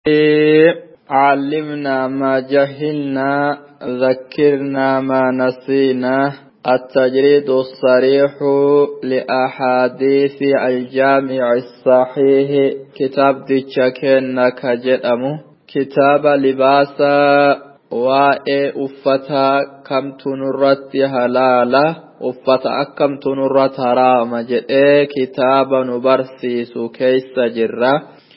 علمنا ما جهلنا ذكرنا ما نسينا التجريد الصريح لأحاديث الجامع الصحيح كتاب ديتشاكين كجدأمو كتاب لباسا waa'ee uffataa kamtu nurratti halaala uffata akkamtu nurratti haraama jedhee kitaaba nu barsiisu keessa jirra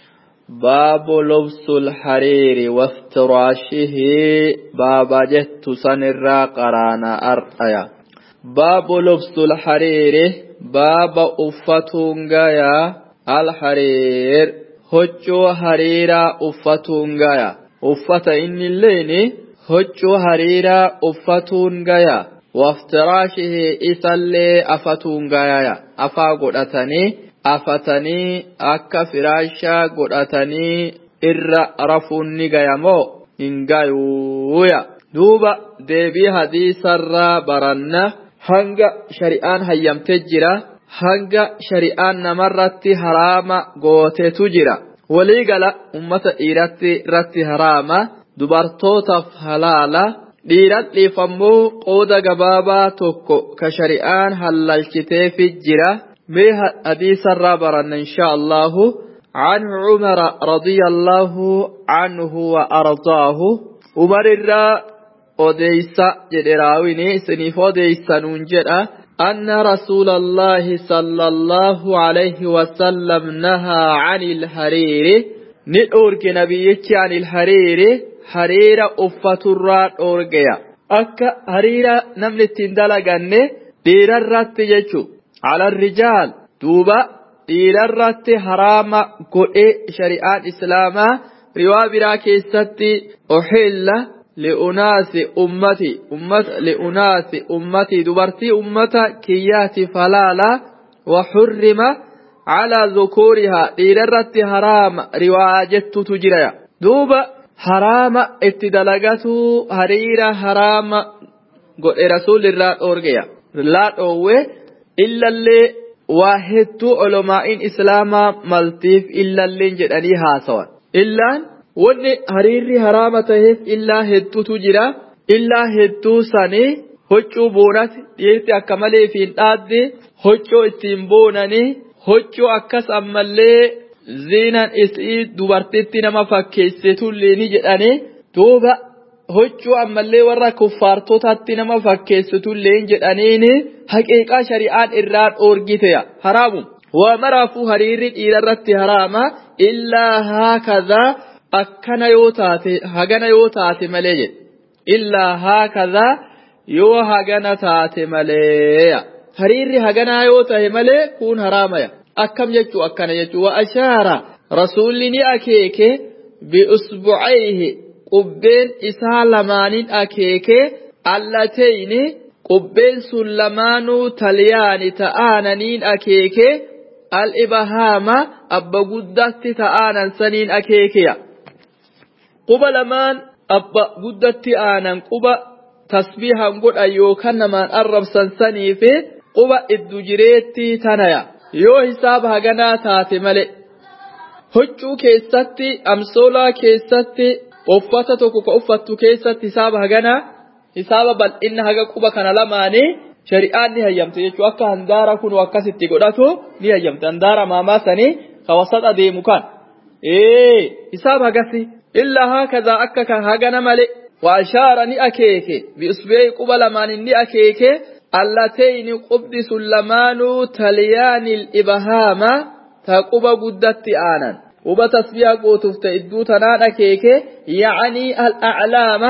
baabu lubsul hariiri waftiraashihi baaba jettu sanirraa qaraana ardhaya baabu lubsul hariiri baaba uffatuun gayaa alhariir huccuu hariiraa uffatuun gayaa uffata inni illeen huccuu hariiraa uffatuun gaya waftiraashihi isallee afatuun gaya afaa godhatanii afatanii akka firaashaa godhatanii irra rafuun ni gaya moo hin gayuuya duuba deebii hadiisarraa baranna hanga shari'aan hayyamtee jira hanga shari'aan namarratti haraama gootetu jira waliigala ummata dhiiratti irratti haraama dubartootaaf halaala dhiiran dhiifammoo qooda gabaabaa tokko ka shari'aan hallalchiteefi jira mee hadiisarraa baranna insha allahu عن عمر رضي الله عنه وأرضاه عمر الرا أديسا جدراويني سنيف أديسا ننجرا أن رسول الله صلى الله عليه وسلم نهى عن الحرير نورك نبيك عن الحرير حرير أفة الرات أورجيا أكا حرير نمل التندلقن دير الرات جيشو على الرجال دوبا دير الرات حرام قئ شريعة إسلاما روا برا كيستي أحل لأناس أمتي أمت لأناس أمتي دبرتي أمتا كياتي فلالا وحرم على ذكورها ديررت حرام رواجت تجريا دوبا حرام اتدلغتو هريرا حرام قل رسول الله أورجيا لا أوه إلا اللي واحد علماء إسلاما ملتيف إلا اللي جدني سوا إلا wanni hariirri haraama taheef illaa hedduutu jira illaa hedduu sanii huccuu boonati dhiirti akka malee fi hin dhaadde huccuu ittiin boonanii huccuu akkas ammallee ziinan isii dubartitti nama fakkeessitullee ni jedhanii duuba huccuu ammallee warra kuffaartotatti nama fakkeessitullee jedhaniini haqiiqaa shari'aan irraa dhoorgiteya haraamu waa maraafuu hariirri dhiirarratti haraama illaa haakadhaa akkana yoo taate hagana yoo taate malee jedhe illaa haakadhaa yoo hagana taate malee hariirri haganaa yoo tahe malee kun haraamaya akkam jechuu akkana jechuu wa ashaara rasuulli ni akeeke biusbucayhi qubbeen isaa lamaaniin akeeke allateyni qubbeen sun lamaanuu talyaani ta'aananiin akeeke al-ibahaama abba guddatti ta'aanan saniin akeekeya quba lamaan abba guddatti aanan quba tasbiihan godhan yookaan namaan arrabsan sanii fi quba iddu jireetti tanaya yoo hisaaba haganaa taate male huccuu keessatti amsoolaa keessatti uffata tokko ka uffattu keessatti hisaaba haganaa hisaaba bal'inna haga quba kana lamaanii shari'aan ni hayyamte jechuu akka handaara kun akkasitti godhatu ni hayyamte handaara maamaa sanii ka wasaxa deemu kan ee hisaaba hagasi illaa haakazaa akka kan hagana male وأشار نأكيك بإصبعي قبل من نأكيك اللتين قبض سلمان تليان الإبهام تقب قدت آنا وبتسبيع قوتف تئدو تنان أكيك يعني الأعلام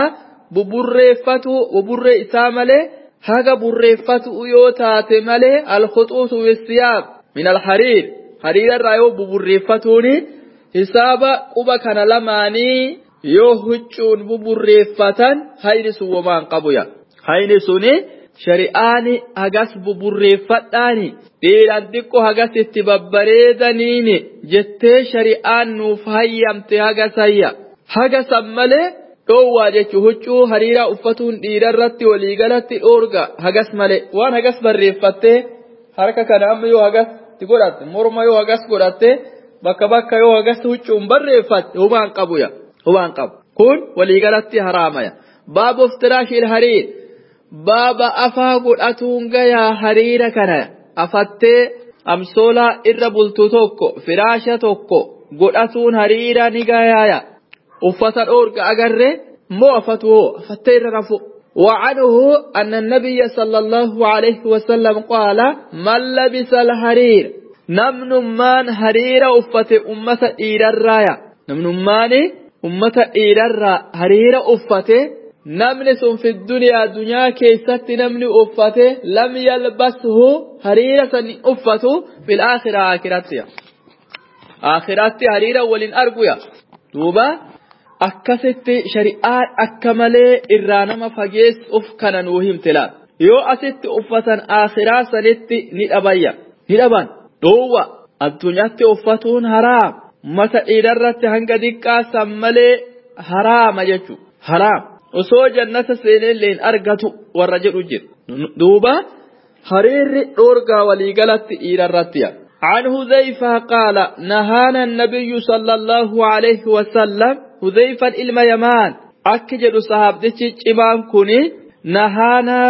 ببريفة وبر إسامله هذا بريفة يوتات مله الخطوط والثياب من الحرير حرير الرأيو ببريفتوني حساب قبا كان لماني yoo huccuun buburreeffatan hayni sun womaan qabuya hayni suni shari'aani hagas buburreeffadhaani dhiiran xiqqoo hagas itti babbareedaniini jettee shari'aan nuuf hayyamte hagasayya hagasan malee dhoowwaa jechuu huccuu hariiraa uffatuun dhiirarratti waliigalatti dhoorga hagas malee waan hagas barreeffattee harka kana amma yoo hagas godhatte morma yoo hagas godhatte bakka bakka yoo agas huccuun barreeffatte hubaan qabu ya hubaan qabu kun waliigalatti haraamaya baaba iftiraashil hariir baaba afaa godhatuun gayaa hariira kana afattee amsoolaa irra bultu tokko firaasha tokko godhatuun hariira ni gayaaya uffata dhoorga agarre moo afatu hoo afattee irra rafu وعنه أن النبي صلى الله عليه وسلم قال من لبس الحرير نمن مان حرير أفت أمة إير الرايا نمن مان أمة إير الرا حرير أفت نمن سن في الدنيا دنيا كيست نمن أفت لم يلبسه حرير سن أفت في الآخرة آخرتها آخرتها حرير ولن أرقيا دوبا akkasitti shari'aan akka malee irraa nama fageessuuf kana nuu himtila yoo asitti uffatan akhiraa sanitti ni dhabayya ni dhaban dhoowwa addunyaatti uffatuun haraam mata dhiirarratti hanga diqqaa san malee haraama jechu haraam osoo jannata seeneellee hin argatu warra jedhu jiru duuba hariirri dhoorgaa waliigalatti dhiirarratti عن هذيفة قال نهانا النبي صلى الله عليه وسلم هذيفة إلما يمان أكجد صحابتي جمان كوني نهانا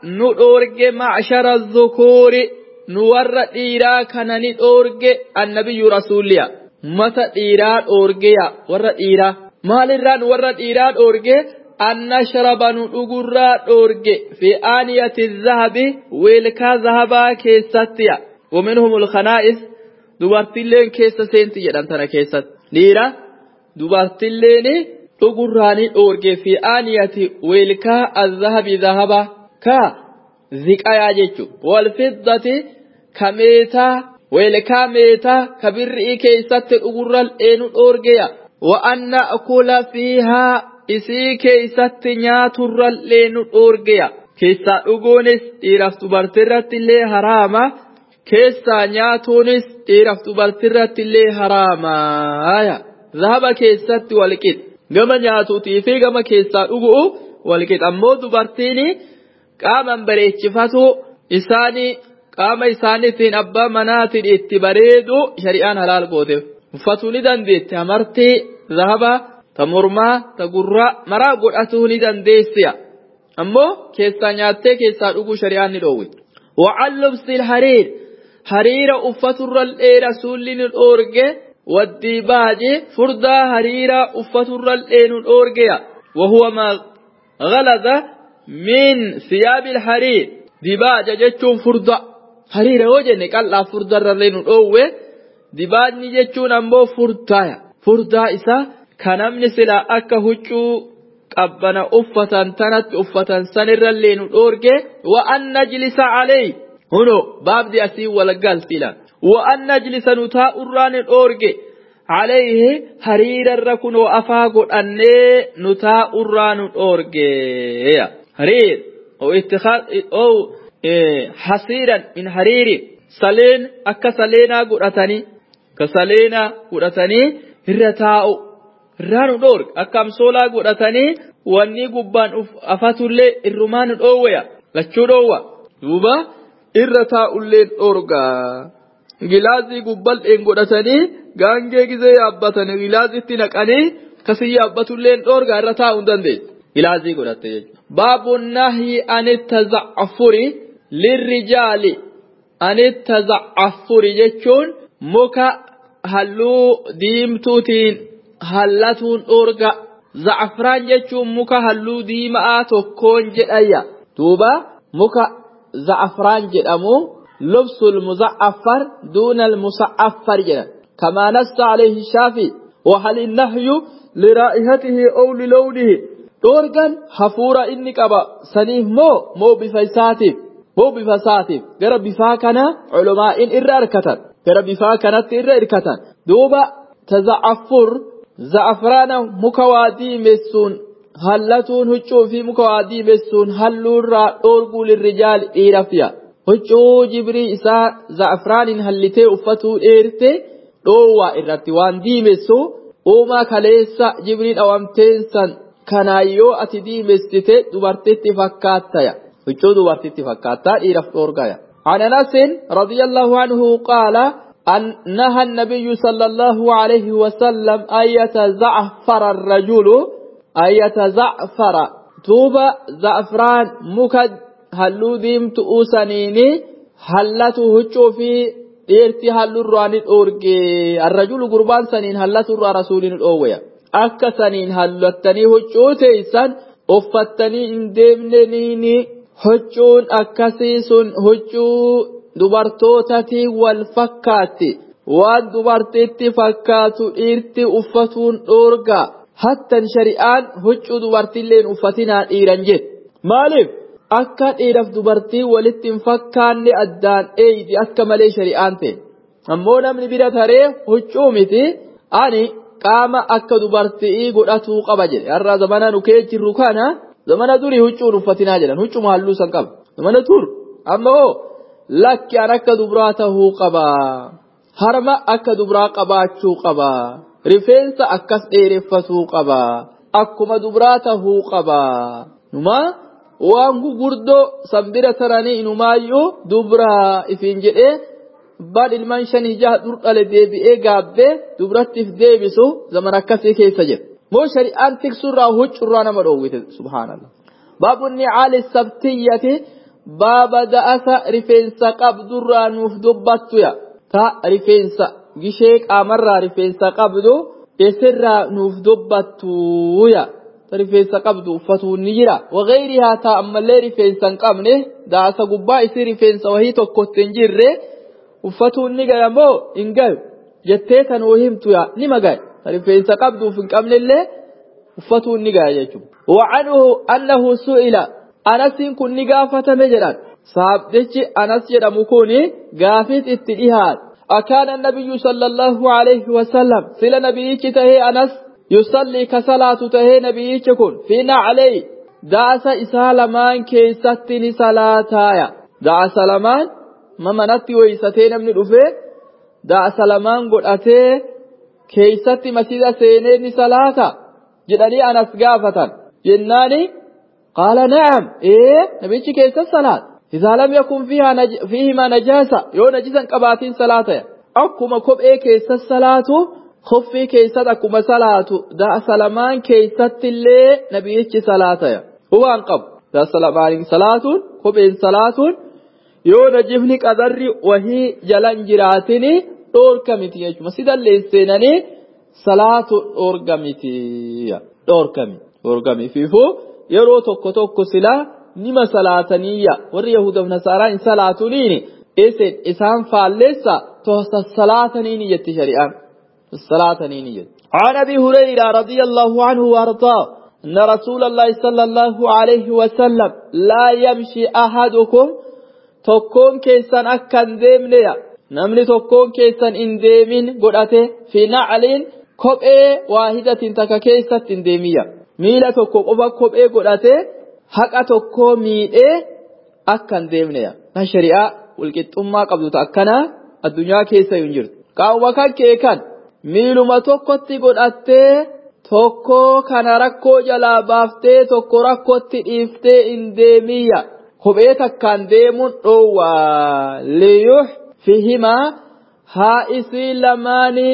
نورج معشر الذكور نور إيرا كان نورج النبي رسول الله متى إيرا أورجيا ور إيرا مال الران ور إيرا أورجي أن نشرب نؤجر أورجي في آنية الذهب ويلكا ذهبا كيستيا ومنهم الخنائس dubartilleen keessa seenti jedhan tana keessatti dhiira dubartilleen dhugurraanii dhoorgee fi aaniyati weelkaa azzahabi zahaba ka ziqayaa jechu walfiddati ka meetaa weelkaa meetaa ka birrii keessatti dhugurran eenu dhoorgeya wa anna akula fiihaa isii keessatti nyaaturran leenu dhoorgeya keessaa dhuguunis dhiiraaf dubartirratti illee haraama keessaa nyaatuunis dhiiraaf dubartirratti illee haraamaaya zahaba keessatti walqix gama nyaatuutii fi gama keessaa dhuguu walqix ammoo dubartiin qaaman bareechifatu isaanii qaama isaaniitiin abbaa manaatiin itti bareedu shari'aan halaal gooteef uffatuu ni dandeetti amartii zahaba ta mormaa ta gurraa maraa godhatuu ni dandeessiya ammoo keessaa nyaattee keessaa dhuguu shari'aan ni dhoowwe وعن لبس الحرير hariira uffaturrallee rasuulli nu dhoorge waddibaaje furdaa hariira uffaturrallee nu dhoorgeya wahuwa ma ghalada min siyaabil hariir dibaaja jechuun furda hariira yoo jenne qal'aa furdarrallee nu dhoowwe dibaajni jechuun ammoo furdaaya furdaa isaa ka namni silaa akka huccuu qabbana uffatan tanatti uffatan sanirrallee nu dhoorge wa an najlisa alayhi هنو باب دي أسي ولا قال سيلا وأن نجلس نتاء الران الأورج عليه هرير الركن وأفاق أن نتاء الران الأورج هرير أو اتخاذ أو إيه حصيرا من حرير سلين أكا سلينا قرأتني كسلينا قرأتني الرتاء الران الأورج أكام سولا قرأتني واني قبان أفاتولي الرمان الأويا لچو دوا دوبا irra taa'ulleen dhoorgaa gilaazii gubbal'een godhatanii gaangee gizee yaabbatanii gilaazitti naqanii kasii yaabbatulleen dhoorgaa irra taa'uu hin dandeessu gilaazii godhatte jechuudha. baabu nahyi anitta za'afuri lirrijaali anitta za'afuri jechuun muka halluu diimtuutiin hallatuun dhoorga za'afraan jechuun muka halluu diimaa tokkoon jedhayya duuba muka زعفران جدامو لبس المزعفر دون المصعفر جدا كما نص عليه الشافعي وهل النهي لرائحته أو للونه دورغان حفورة إني قبا سنيه مو مو بفيساتي مو بفساتي غير بفاكنا علماء إر أركتا غير بفاكنا إر أركتا دوبا تزعفر زعفران مكوادي مسون hallatuun huccuu fi muka waa diimessuun halluurraa dhoorguu lirrijaal dhiirafiya huccuu jibrii isaa za'afraaniin hallitee uffatuu dheerte dhoowwaa irratti waan diimessu uumaa kaleessa jibrii dhawamteensan kanaan yoo ati diimessite dubartitti fakkaattaya huccuu dubartitti fakkaattaa dhiiraf dhoorgaya عن انس رضي الله عنه قال أن نهى النبي صلى الله عليه وسلم أن يتزعفر الرجل أن يتزعفر توبة زعفران مكد هلو ديمت أوسنيني هلته هجو في dhiirti hallurraan dhoorge arrajulu gurbaan saniin hallaturraa rasuuliin dhoowwaya akka saniin hallattanii huccuu teeysan uffattanii hin deemneniini huccuun akkasii sun huccuu dubartootatii wal fakkaatti waan dubartiitti fakkaatu dhiirti uffatuun dhoorga hattan shari'aan huccuu dubartiilleen uffatinaa dhiiran jedhe maaliif akka dhiiraaf dubartii walitti hin fakkaanne addaan eeydi akka malee shari'aan ta'e ammoo namni bira taree huccuu miti ani qaama akka dubartii godhatuu qaba jedhe har'a zamana nukee jirru kana zamana durii huccuun uffatinaa jedhan huccuma halluu san qaba zamana tur ammoo lakki an akka dubraa tahuu qaba harma akka dubraa qabaachuu qaba rifeensa akkas dheereffatuu qaba akkuma dubraa tahuu qaba numaa waan gurguddoo sanbira taranii inumaayyuu dubraa ifiin jedhee abbaan ilmaan shanii jaha dhurdhale deebi'ee gaabbee dubrattiif deebisu zaman akkasii keessa jira moo shari'aan tiksurraa huccurraa nama dhoowwite subhaanallah baabunni caali sabtiyyati baaba da'asa rifeensa qabdurraa nuuf dubbattuya ta rifeensa gishee qaamarraa rifeensa qabdu isirraa nuuf dubbattuya rifeensa qabdu uffatuun ni jira wagayrihaa taa ammallee rifeensa hin qabne daasa gubbaa isii rifeensa wahii tokkotti hin jirre uffatuun ni gaya moo hin gayu jettee kan wahii himtu yaa nima gaya rifeensa qabduuf hin qabnellee uffatuun ni gaya jechuudha. وعنه أنه سئل أنس كن نقافة مجرا صحابتك أنس جرم كوني قافت اتئهاد أكان النبي صلى الله عليه وسلم سل نبيك تهي أنس يصلي كصلاة تهي نبيك كن فينا عليه دعس إسالمان كيستني صلاتايا دعس لمان ما منتي ويستين من الأفه دعس لمان قد أتي كيستي مسيدة سينين صلاة جدني أنس قافة جناني قال نعم إيه نبيك كيس الصلاة إذا لم يكن فيها نج... فيهما نجاسة يو نجسا قباتين صلاة أكما كب إيه كيس الصلاة خفي كيس أكما صلاة دا سلمان كيس اللي نبيك صلاة هو أنقب دا سلمان صلاة كب إن صلاة يو نجفني قدر وهي جلن جراتني دور كمتي يجمع سيدا اللي سيناني صلاة دور كمتي دور كمتي دور كمتي فيفو yeroo tokko tokko silaa nima salaataniyya warri yahudaaf nasaaraa hin salaatuniini isin isaan faalleessa tosa salaataniini jetti shari'aan salaataniini jetti عن ابي هريره رضي الله عنه وارضاه ان رسول الله صلى الله عليه وسلم لا يمشي احدكم tokkoon keessan akka hin deemneya namni tokkoon keessan hin deemin godhate fi nacliin kophee waahidatin takka keessatti hin deemiyya miila tokko qofa kophee godhatee haqa tokko miidhee akka hin deemneya na shari'aa walqixxummaa qabdu akkanaa addunyaa keessa hin jirtu qaawwa kan kee kan miiluma tokkotti godhattee tokko kana rakkoo jalaa baaftee tokko rakkootti dhiiftee hin deemiyya kophee takkaan deemuun dhoowwaa liyuux fihimaa haa isii lamaanii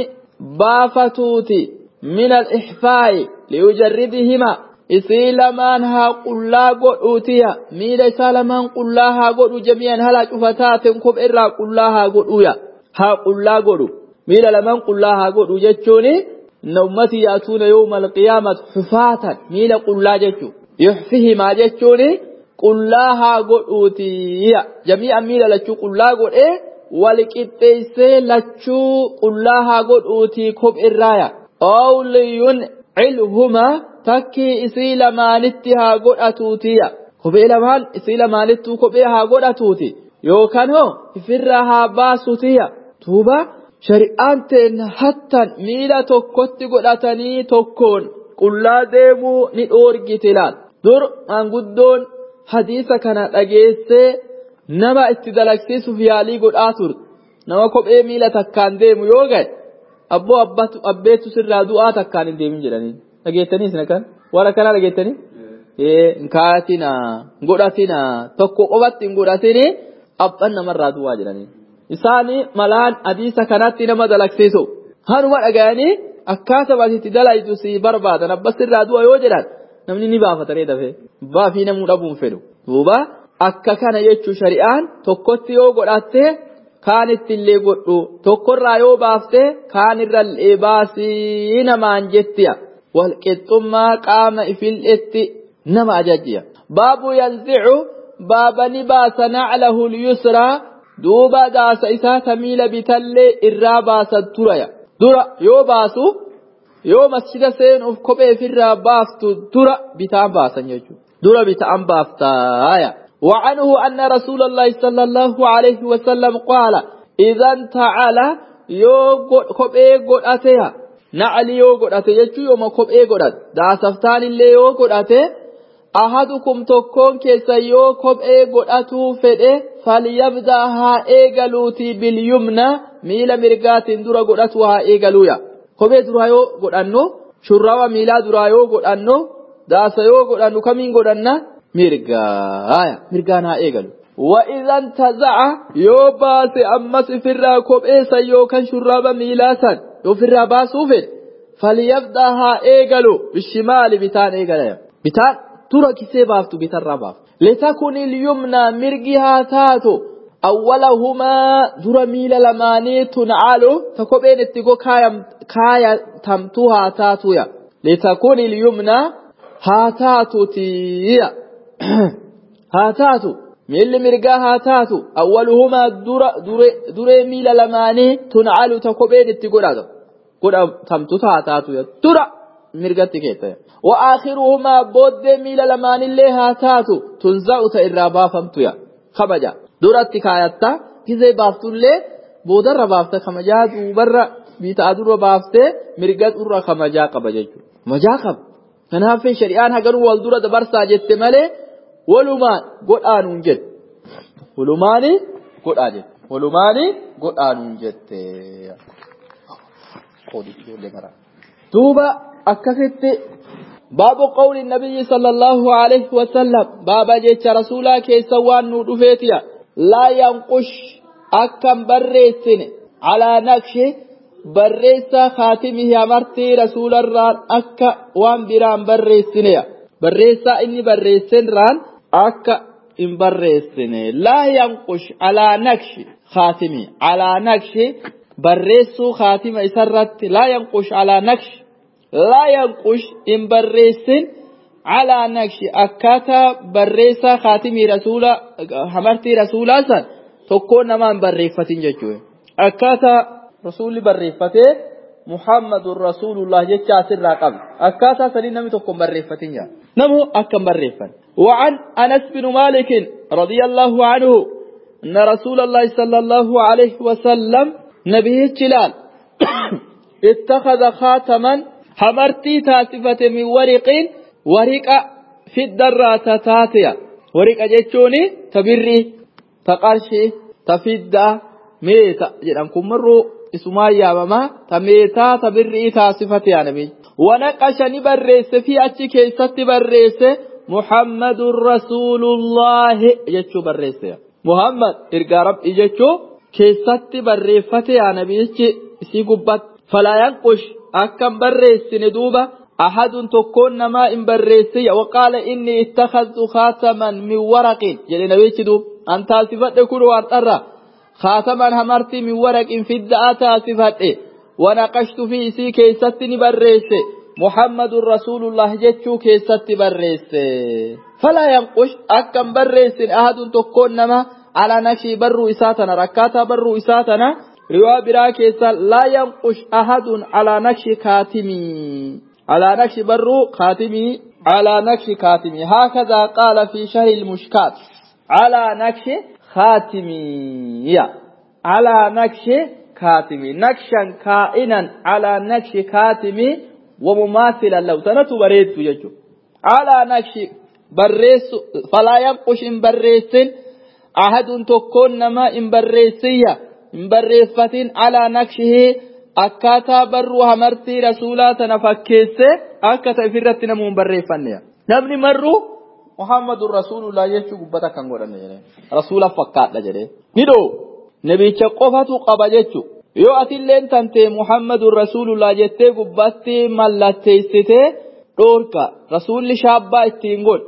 baafatuuti min al-ixfaa'i liyujarridihima isii lamaan haa qullaa godhuutiya miila isaa lamaan qullaa haa godhu jami'an hala cufataaten kophee irraa qullaa haa godhuya haa qullaa godhu miila lamaan qullaa haa godhu jechuuni inna ummatii yaatuuna yawma alqiyaamati xufaatan miila qullaa jechuu yuxfihimaa jechuuni qullaa haa godhuutiya jami'an miila lachuu qullaa godhee wal qixxeessee lachuu qullaa haa godhuutii kophee irraaya awliyun cilhuma takkii isii lamaanitti haa godhatuutiya kophee lamaan isii lamaanittuu kophee haa godhatuuti yookaan hoo ifirraa haa baasutiya tuuba shari'aan teen hattan miila tokkotti godhatanii tokkoon qullaa deemuu ni dhoorgiti laal dur maanguddoon hadiisa kana dhageessee nama itti dalagsiisuuf yaalii godhaa turte nama kophee miila takkaan deemu yoo gahe abboo abbeetu sirraa du'aa takkaan hin deemin jedhanii dhageettanii isin akkan waan akkanaa dhageettanii hin kaatina godhatina tokko qofatti hin godhatini abban namarraa du'aa jedhanii isaanii malaan hadiisa kanatti nama dalagsiisu hanuma dhaga'anii akkaataa asitti dalaytu si barbaadan abbas irraa du'a yoo jedhan namni ni baafatanii dafee baafii namuu dhabuun fedhu duuba akka kana jechuu shari'aan tokkotti yoo godhatte kaan ittillee godhu tokkorraa yoo baafte kaan irrallee baasii namaan jettiya walqixxummaa qaama ifilletti nama ajajjiya baabu yanzicu baaba ni baasa naclahu lyusraa duuba daasa isaa tamiila bitallee irraa baasan turaya dura yoo baasu yoo masjida seenuuf kopheef irraa baaftu dura bitaan baasan jechuudha dura bitaan baaftaaya وعنه أن رسول الله صلى الله عليه وسلم قال إذا انتعل يو كوبي قد أتيها نعلي يو قد أتي يوم كوبي قد أتي دا سفتان اللي يو قد أتي أحدكم تكون كيسا يو كوبي قد أتو فده فليبدأ ها إيغلوتي باليمنى ميلا مرقات درا قد أتو ها إيغلويا كوبي درا يو قد أنو شراوة ميلا درا يو قد أنو داسا يو قد أنو كمين قد أنو mirgaaya mirgaan haa eegalu وإذا انتزع يوباس أمس في الراكوب إيسا يوكا شراب ميلاسا يو في الراباس وفد فليبدأها إيغلو بالشمال بتان إيغلا بتان ترى كسي بافتو بتان راباف لتكن اليمنى مرقها تاتو أولهما در ميل لماني تنعالو تكوبين اتقو كايا, كايا تمتوها تاتويا لتكن اليمنى هاتاتو تييا haa taatu miilli mirgaa haa taatu awwaluhumaa dura duree miila lamaanii tuncalu ta kopheen itti godhatu godhatamtu haa taatu dura mirgatti keessa wa aakhiruhumaa booddee miila lamaanillee haa taatu tunza'u ta irraa baafamtu ya kabaja duratti kaayatta gizee baaftullee boodarra baafta kamajaa duubarra bitaa dura baaftee mirga durra kamajaa qaba jechuudha majaa qaba kanaaf shari'aan haganuu wal dura dabarsaa jette malee walumaan godhaanuun jette walumaani godhaa jette walumaani godhaanuun jette duuba akkasitti baabu qawli nabiyyi sallallahu alaihi wasallam baaba jecha rasuulaa keessa waan nu dhufeetiya laa yanqush akkan barreessine alaa naqshi barreessa kaatimihi amartii rasuularraan akka waan biraan barreessineya barreessaa inni barreessenraan akka hin barreessine laa yanqush alaa naqshi kaatimi alaa naqshi barreessuu kaatima isarratti laa yanqush alaa naqshi laa yanqush hin barreessin alaa naqshi akkaataa barreessaa kaatimii rasuula amartii rasuulaa san tokkoo nama hin barreeffatin jechuudha akkaataa rasuulli barreeffatee muhammadun rasuulullah jecha asirraa qabu akkaataa sanii namni tokko hin barreeffatin jaa namu akka hin barreeffan وعن أنس بن مالك رضي الله عنه أن رسول الله صلى الله عليه وسلم نبيه جلال اتخذ خاتما حمرتي تاسفة من ورق ورق في الدرة تاتيا ورق جيتشوني تبري تقرشي تفيد ميتا جدام كمرو isumaa yaamama ta meetaa ta birrii taasifate yaa nabi wanaqasha ni barreesse fi achi keessatti barreesse muhammadun rasuulullaahi jechuu barreesse muhammad ergaa rabbii jechuu keessatti barreeffate yaa nabichi isii gubbatti falaa yanqush akkan barreessine duuba ahadun tokkoon namaa hin barreessiya waqaala inni ittakhadtu khaataman min waraqin jedhe nabichi duub an taasifadhe kun waan dharra خاتما همرتي من ورق في الدعاء صفته ونقشت في سي كيست بريس محمد رسول الله جتشو كيست بريس فلا ينقش أكم بريس أحد تكون نما على نكشي برو إساتنا ركاتا برو إساتنا روا برا كيسا لا ينقش أحد على نكشي كاتمي على نكشي برو خاتمي على نكشي كاتمي هكذا قال في شهر المشكات على نكشي خاتمية على نقش كاتمي نقشا كائنا على نقش كاتمي ومماثلا لو تنتو بريد يجو على نقش بريس فلا ينقش إن بريس أحد تكون نما إن بريسية إن بريفة على نقشه akkaataa barruu hamartii rasuulaa tana fakkeesse akka ta'e ofirratti namuun barreeffanne namni marruu muhammadun rasuulullah jechuu gubbata kan godhanne jedhee rasuula fakkaadha jedhee ni dhoo nabicha qofatu qaba jechu yoo atilleen tante muhammadun rasuulullah jettee gubbatti mallatteessitee dhoorka rasuulli shaabbaa ittiin godh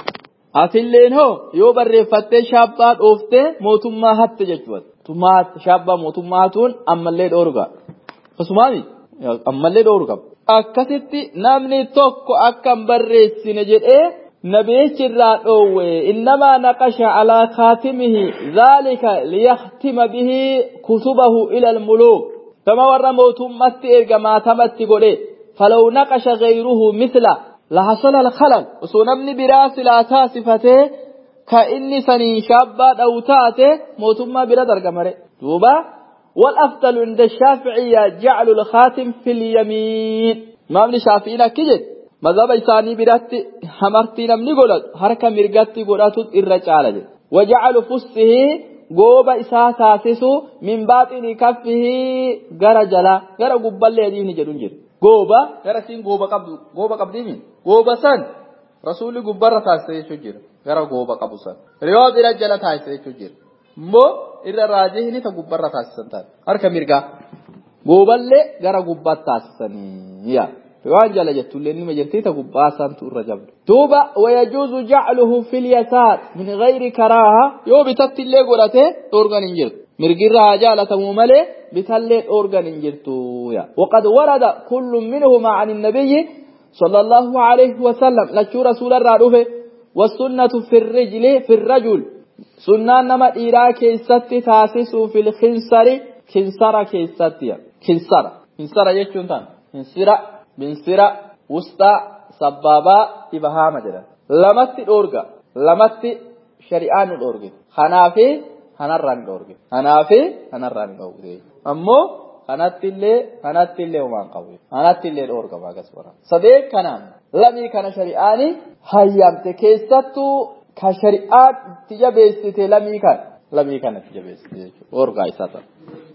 atilleen hoo yoo barreeffattee shaabbaa dhooftee mootummaa hatte jechuudha shaabbaa mootummaatuun ammallee dhoorga akkasumaani ammallee dhoorga akkasitti namni tokko akka hin barreessine jedhee nabichi irraa dhoowwe innamaa naqasha alaa kaatimihi dhaalika liyahtima bihi kutubahu ila almuluuk kama warra mootummatti erga maatamatti godhe falaw naqasha gayruhu misla lahasala alkhalal osoo namni biraa silaa taasifatee ka inni saniin shaabbaa dha'u taate mootummaa bira dargamare duuba والأفضل عند الشافعية جعل الخاتم في اليمين ما من شافعين كجد مذهب إساني برات همرتي نمني قولت حركة مرقاتي قولت الرجال وجعل فسه قوب إساء تاسسو من باطن كفه غرى جلا غرى قبال يديه نجدون جد قوب غرى سين قوب قبض قوب قبض مين قوب سن رسول قبار تاسسي شجر غرى قوب قبض سن رياض الرجال تاسسي شجر مو irra raajihni ta gubbarra taasisan taate harka mirgaa gooballee gara gubbaatti taasisaniiya waan jala jettullee nima jirtii ta gubbaa isaantu irra jabdu duuba wayajuuzu jacluhu fil yasaar min gayri karaaha yoo bitatti illee godhate dhoorgan hin jirtu mirgirra haa jaalatamuu malee bitallee dhoorgan hin jirtuya waqad warada kullu minhuma an innabiyyi صلى الله عليه وسلم لشو رسول الرادوفه والسنة في الرجل في الرجل sunnaan nama dhiiraa keessatti taasisuu fil khinsari khinsara keessatti khinsara khinsara jechuun tan khinsira binsira wusxaa sabbaabaa ibahaama jedhan lamatti dhoorga lamatti shari'aan nu dhoorge kanaafi kanarraan dhoorge kanaafi kanarraan dhoorge ammoo kanattillee kanattillee homaan qabu kanattillee dhoorgama agas bara sadee kanaan lamii kana shari'aani hayyamte keessattuu ka shari'aan itti jabeessite lamii kan lamii kana itti jabeessite jechuudha orgaa isaa ta'a.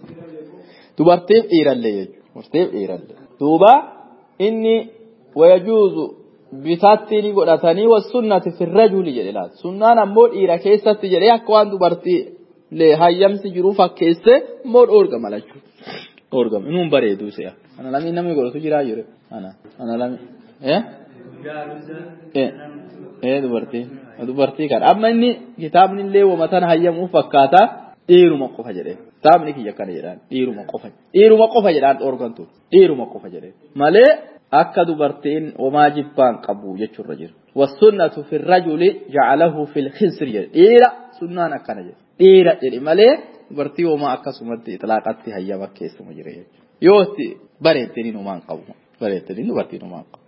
Dubartiif dhiirallee jechuudha. Dubartiif dhiirallee. Duuba inni wayajuuzu bitaatti ni godhatanii wasunnati firrajuli jedhe laata. Sunnaan ammoo dhiira keessatti jedhee akka waan dubartii hayyamsi jiru fakkeesse immoo dhoorgama jechuudha. Dhoorgama. Inuun bareedu si'a. Ana lamii namni godhatu jiraa jiru. Ana. Ana lamii. Eh? Eh dubartii. dubartii kan amma inni kitaabni illee wamatan hayyamuuf fakkaata dhiiruma qofa jedhe kitaabni kiyya kana jedhaan dhiiruma qofa dhiiruma qofa jedhaan dhoorgantu dhiiruma qofa jedhe malee akka dubartiin homaa jibbaan qabu jechuurra jira wasunnatu fi rajuli jacalahu fi lkhinsir jedhe dhiira sunnaan akkana jedhe dhiira jedhe malee dubartii homaa akkasumatti ixlaaqatti hayyama keessuma jira jechuudha yoo itti bareettiniin homaan qabu bareettiniin dubartiin homaan qabu.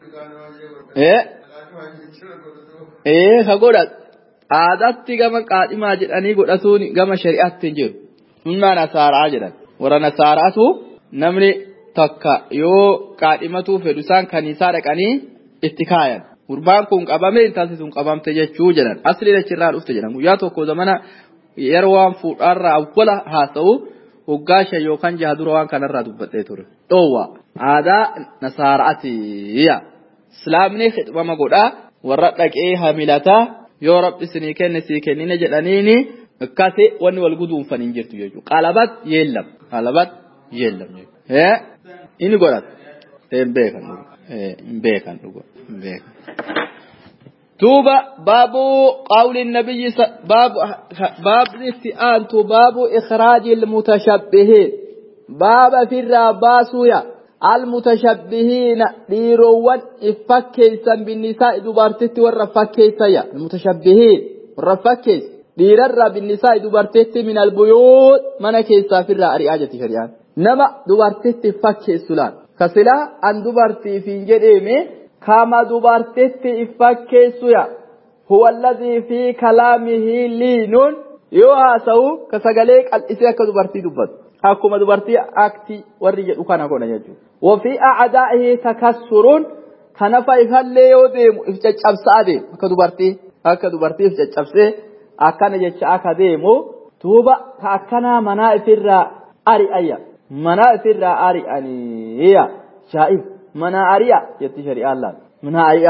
ee ka godhatu aadaatti gama qaadhimaa jedhanii godhatuun gama shari'aatti hin jiru sunnaa nasaaraa jedhan warra nasaaraatu namni takka yoo qaadhimatuu fedhu isaan kaniisaa dhaqanii itti kaayan gurbaan kun qabame intalti sun qabamte jechuu jedhan asli dachirraa dhufte jedhan guyyaa tokko zamana yeroo waan fuudhaarraa awwala haasa'u waggaa shan yookaan jaha dura waan kanarraa dubbadhee ture dhoowwa aadaa nasaaraatiya islaamni hidhama godhaa warra dhaqee hamilataa yoo rabbi isinii kenne sii kennine jedhaniini akkasi wanni wal guduunfan hin jirtu jechuudha. Qalabat yeellam. Qalabat yeellam jechuudha. Inni godhata. Hin beekan dhuga. Hin beekan dhuga. Hin beekan. دوبا باب قول النبي باب باب الاستئانة باب إخراج المتشبهين باب في الراباسويا المتشبهين ديروان افكيسا بالنساء دبارتت والرفكيسا يا المتشبهين والرفكيس ديرر بالنساء دبارتت من البيوت من كيسا في الرأي آجة شريان نما دبارتت فكيس سلان كسلا أن دبارتي في جريمي كما دبارتت فكيس يا هو الذي في كلامه لين يواسو كسغليك الإسياك دبارتي دبارتي akkuma dubartii akti warri jedhu kana godha jechuudha. Wafii acdaa'ihi takassuruun kanafa ifallee yoo deemu if caccabsaa deemu akka dubartii akka dubartii if caccabsee akkana jecha akka deemu duuba ka akkanaa manaa ifirraa ari'ayya manaa ifirraa ari'aniya shaa'ib manaa ari'a jetti shari'aan laal manaa ari'aa jetti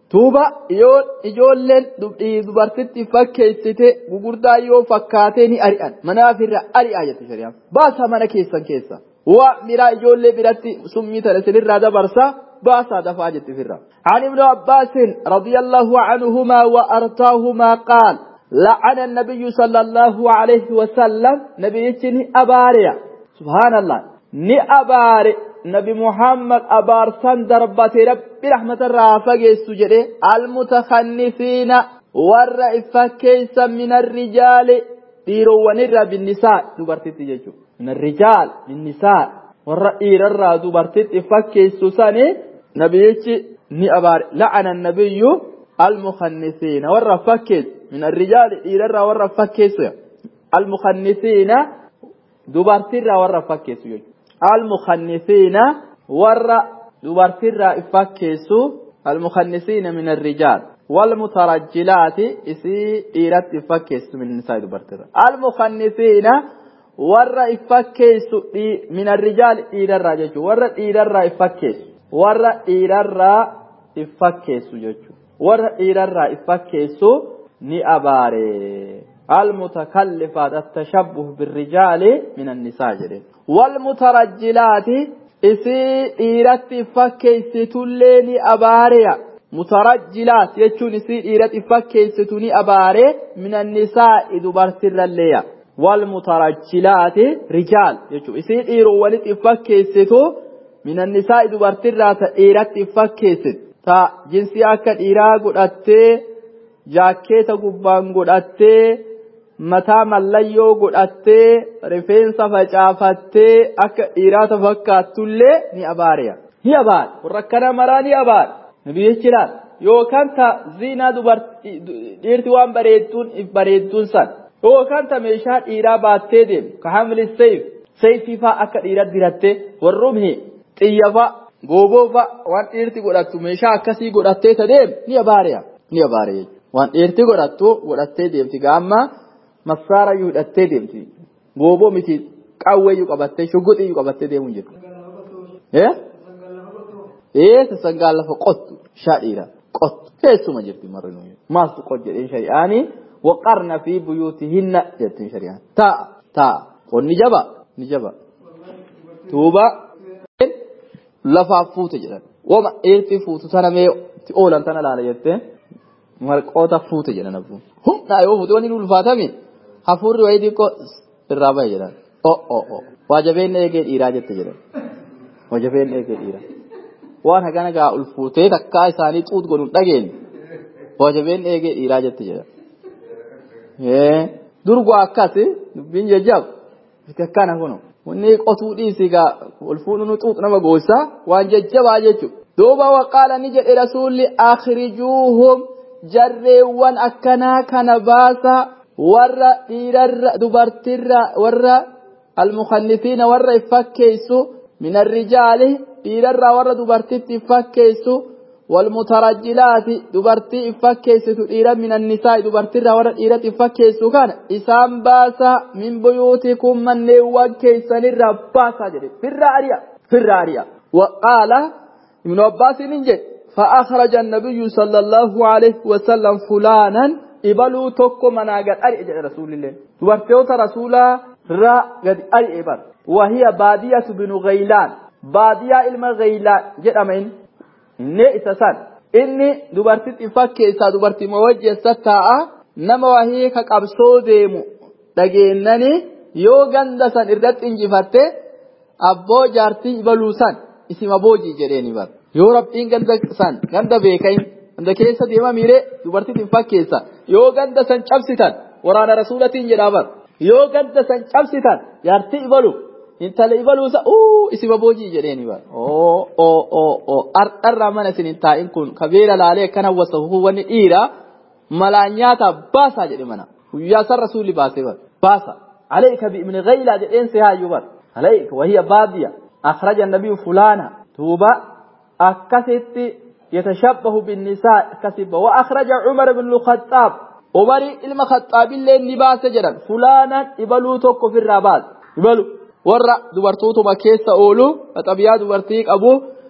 Tuuba yoo ijoolleen dubartitti fakkeessite gugurdaa yoo fakkaatee ni ari'an manaaf irra ari'aa jette shari'aan baasaa mana keessan keessa waa biraa ijoollee biratti summii tana isinirraa dabarsa baasaa dafaa jette firra. عن ابن عباس رضي الله عنهما وأرضاهما قال لعن النبي صلى الله عليه وسلم نبي أباريا سبحان الله ni abaare nabi muhammad abaarsan darbate rabbi rahmatarraa fageessu jedhe almutakannisiina warra ifakkeeysa min arrijaali dhiirowwanirraa binnisaa dubartitti jechu min arrijaal binnisaa warra dhiirarraa dubartitti fakkeessu sani nabiyichi ni abaare la'ana nabiyyu almukannisiina warra fakkeessu min arrijaali dhiirarraa warra fakkeessu almukannisiina dubartirraa warra fakkeessu jechuudha. المخنثين ور دبرتر إفكيس المخنثين من الرجال والمترجلات إسي إيرت إفكيس من النساء دبرتر المخنثين ور إفكيس من الرجال إير الرجال ور إير الرا إفكيس ور إير الرا إفكيس جوجو ور إير الرا إفكيس ni abaare المتكلفات التشبه بالرجال من النساء جرين والمترجلات إسي إيرت فكيستولي أباريا مترجلات يجون إسي إيرت فكيستوني أباري من النساء دبرتر الليا والمترجلات رجال يجون إسي إيرو ولت فكيستو من النساء دبرتر إيرت فكيست تا جنسي أكد إيرا قد jaakkeeta gubbaan godhattee mataa mallayyoo godhattee rifeensa facaafattee akka dhiiraata fakkaattullee ni abaareya ni abaare warra akkana maraa ni abaare nabiyyichi laal yookaan ta ziinaa dhiirti waan bareedduun if bareedduun san yookaan ta meeshaa dhiiraa baattee deemu ka hamli seeyf seeyfii faa akka dhiira dirattee warrumhi xiyyafa gooboofa waan dhiirti godhattu meeshaa akkasii godhattee ta deemu ni abaareya ni abaare jechuudha. waan dhiirti godhattu godhattee deemti gaamma massaara iyyuu hidhattee deemti gooboo miti qawweeyyuu qabattee shugguxiyyuu qabattee deemuun jirtu. Ee sassangaan lafa qottu shaa dhiira qottu keessuma jirti marri nuyi maaltu qot jedheen shari'aanii waqarna fi buyuutihinna jettiin shari'aan ta'a ta'a qonni jaba ni jaba tuuba lafaaf fuute jedhan wama dhiirti fuutu sana mee oolan tana laala jettee. marqoota fuute jedhan abbuun humnaa yoo fuute wanni ulfaatame hafuurri wayii xiqqoo irraa bahe jedhan o o o waajabeen eegee dhiiraa jette jedhan waajabeen eegee dhiiraa waan hagana gaa ulfuutee takkaa isaanii xuut godhuun dhageenye waajabeen eegee dhiiraa jette jedhan durgoo akkas dubbiin jajjab akkana kunu wanni qotuu dhiisi gaa ulfuudhunu xuut nama goosaa waan jajjabaa jechuudha duuba waqaala ni jedhe rasuulli akhrijuuhum jarreewwan akkanaa kana baasa warra dhiirarra dubartirra warra almukannisiina warra iffakkeessu min arrijaali dhiirarraa warra dubartitti iffakkeessu والمترجلات دبرتي إفكيسة إيرا من النساء دبرتي ورا إيرا إفكيسة كان إسام باسا من بيوتكم من نوان كيسان الرباسا جري في الرارية في الرارية وقال ابن عباس ننجد فأخرج النبي صلى الله عليه وسلم فلانا إبلو توكو مناغت أري إجل رسول الله دبرتيوت رسولا را قد أري إبل وهي بادية بن غيلان بادية إلما غيلان جد أمين إني إتسان إني دبرتيت إفكيسا دبرتي موجه ستاء نما وهي كقبسو ديمو dhageenyani yoo ganda san irratti injifatte abboo jaartii ibaluu san isima boojii jedheeni bar yoo rabbiin ganda san ganda beekain ganda keessa deema miire dubartiin fakkeessa yoo ganda san cabsitan waraana rasuulatiin jedhaa bar yoo ganda san cabsitan jaartii ibalu intala ibaluusa uu isima boojii jedheeni bar oo oo oo oo ardharraa mana isin hin taa'in kun kabeera laalee akkana wasafu wanni dhiira malaan nyaata baasaa jedhe mana guyyaa san rasuulli baasee bar باسا عليك بابن غيلة جئين سها يبر عليك وهي بادية أخرج النبي فلانا توبا أكست يتشبه بالنساء كسب وأخرج عمر بن الخطاب عمر إلما خطاب اللي نباس جرا فلانا إبلو توكو في الرابات إبلو ورا دبرتوتو مكيسة أولو فتبيا دبرتيك أبو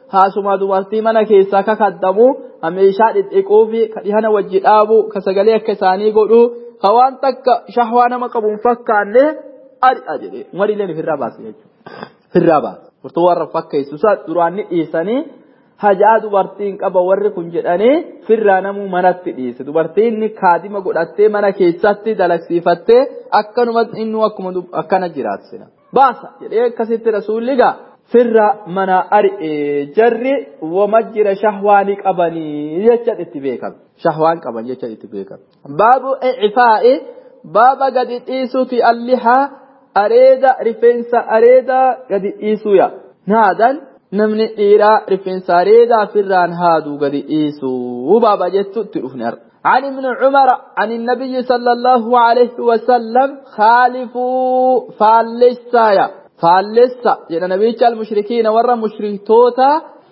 haasuma dubartii mana keessaa kakaddamu meeshaa dhidhiquu fi ka dhihana wajji dhaabu ka sagalee akka isaanii godhu ka waan takka shahwaa nama qabuun fakkaanne ari'a jedhee umariileen ofirraa baase jechuudha. Ofirraa baase. Furtuu warra fakkeessu duraan ni dhiisanii hajaa dubartiin qaba warri kun jedhanii firraa namuu manatti dhiise dubartiin kaadima godhattee mana keessatti dalagsiifattee akkanuma inni akkuma akkana jiraatsina baasa jedhee akkasitti rasuulli gaa firra mana ari'ee jarri wama jira shahwaani qabanii jecha itti beekame shahwaan qaban jecha itti beekame baabu icfaa'i baaba gadi dhiisuuti allihaa areeda rifeensa areeda gadi dhiisuuya naadan namni dhiiraa rifeensa areedaa firraan haaduu gadi dhiisuu baaba jettu itti dhufne arga عن ابن عمر عن النبي صلى الله عليه وسلم خالفوا فالسايا فالسا جنا نبي المشركين ورا مشركتوتا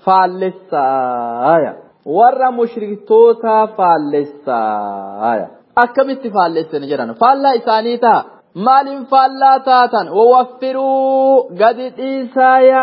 فالسايا ورا مشركتوتا فالسايا أكملت فالسا نجرنا فالا إسانيتا مال فالا تاتا ووفروا قد إيسايا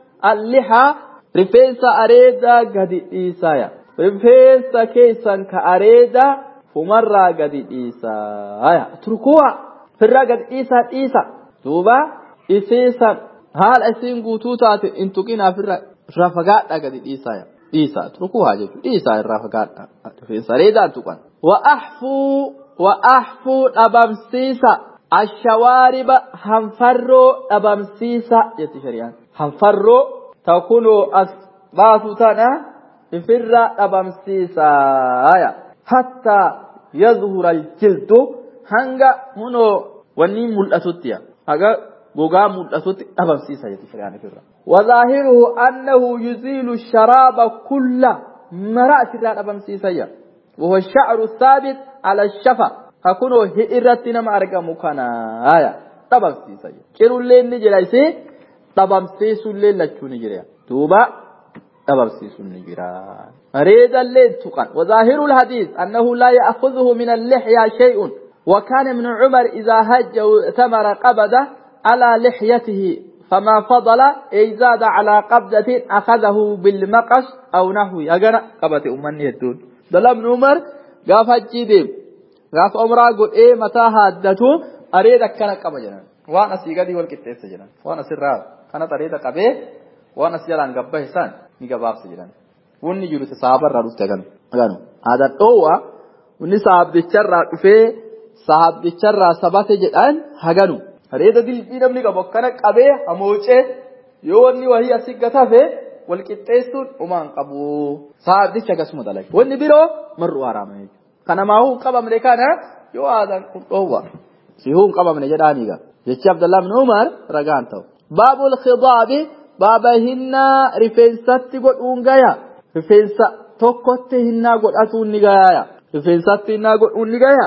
اللحى رفيس أريدا قد إيسايا rifeensa keessan ka areeda fumarraa gadi dhiisaa turkuwa firraa gadi dhiisaa dhiisa duuba isiisan haala isiin guutuu taate in tuqinaaf irraa fagaadha gadi dhiisaa dhiisaa turkuwa jechuudha dhiisaa irraa fagaadha rifeensa areedaan tuqan wa'ahfuu wa'ahfuu dhabamsiisa ashawaariba hanfarroo dhabamsiisa jetti shari'aan hanfarroo takunoo as baasu tana ifirra dhabamsiisaaya hattaa yadhura aljildu hanga hunoo wanni mul'atuttiya haga gogaa mul'atutti dhabamsiisa jetti shari'aan ifirra وظاهره أنه يزيل الشراب كله مرأة الرابم سيسيا وهو الشعر الثابت على الشفا هكونو هئرتنا ما أرقى مكانا آية طبم سيسيا كيرو الليل نجري سي طبم سيسو الليل لچو نجري توبا abarsiisuun ni jira. Areeda illee tuqan. وظاهر الحديث أنه لا يأخذه من اللحية شيء وكان ابن عمر إذا هج ثمر قبضة على لحيته فما فضل أي زاد على قبضة أخذه بالمقص أو نحو أجر قبضة أمني الدون دل ابن عمر قاف الجديم قاف عمره قل إيه متى هادته أريد كان قبضة وأنا سيقدي والكتاب سجنا وأنا سراب كانت أريد قبضة waan as jalaan gabbahe san ni gabaabsa jedhan wanni jiru saabarraa dhufte ganu ganu aadaan dhoowwa wanni saabdicharraa dhufee saabdicharraa sabate jedhan haganu areeda dilbii namni qabu akkana qabee hamoocee yoo wanni wahii asii gatafe wal qixxeessuun umaan qabu saabdicha akkasuma dalage wanni biroo marru haraama jechuudha kana maahuu qabamne kana yoo aadaan kun dhoowwa sihuu hin qabamne jedhaaniiga jechi abdallaa bin umar ragaan ta'u baabul khidaabi baaba hinnaa rifeensatti godhuun gaya rifeensa tokkotti hinnaa godhatuun ni gaya rifeensatti hinnaa godhuun ni gaya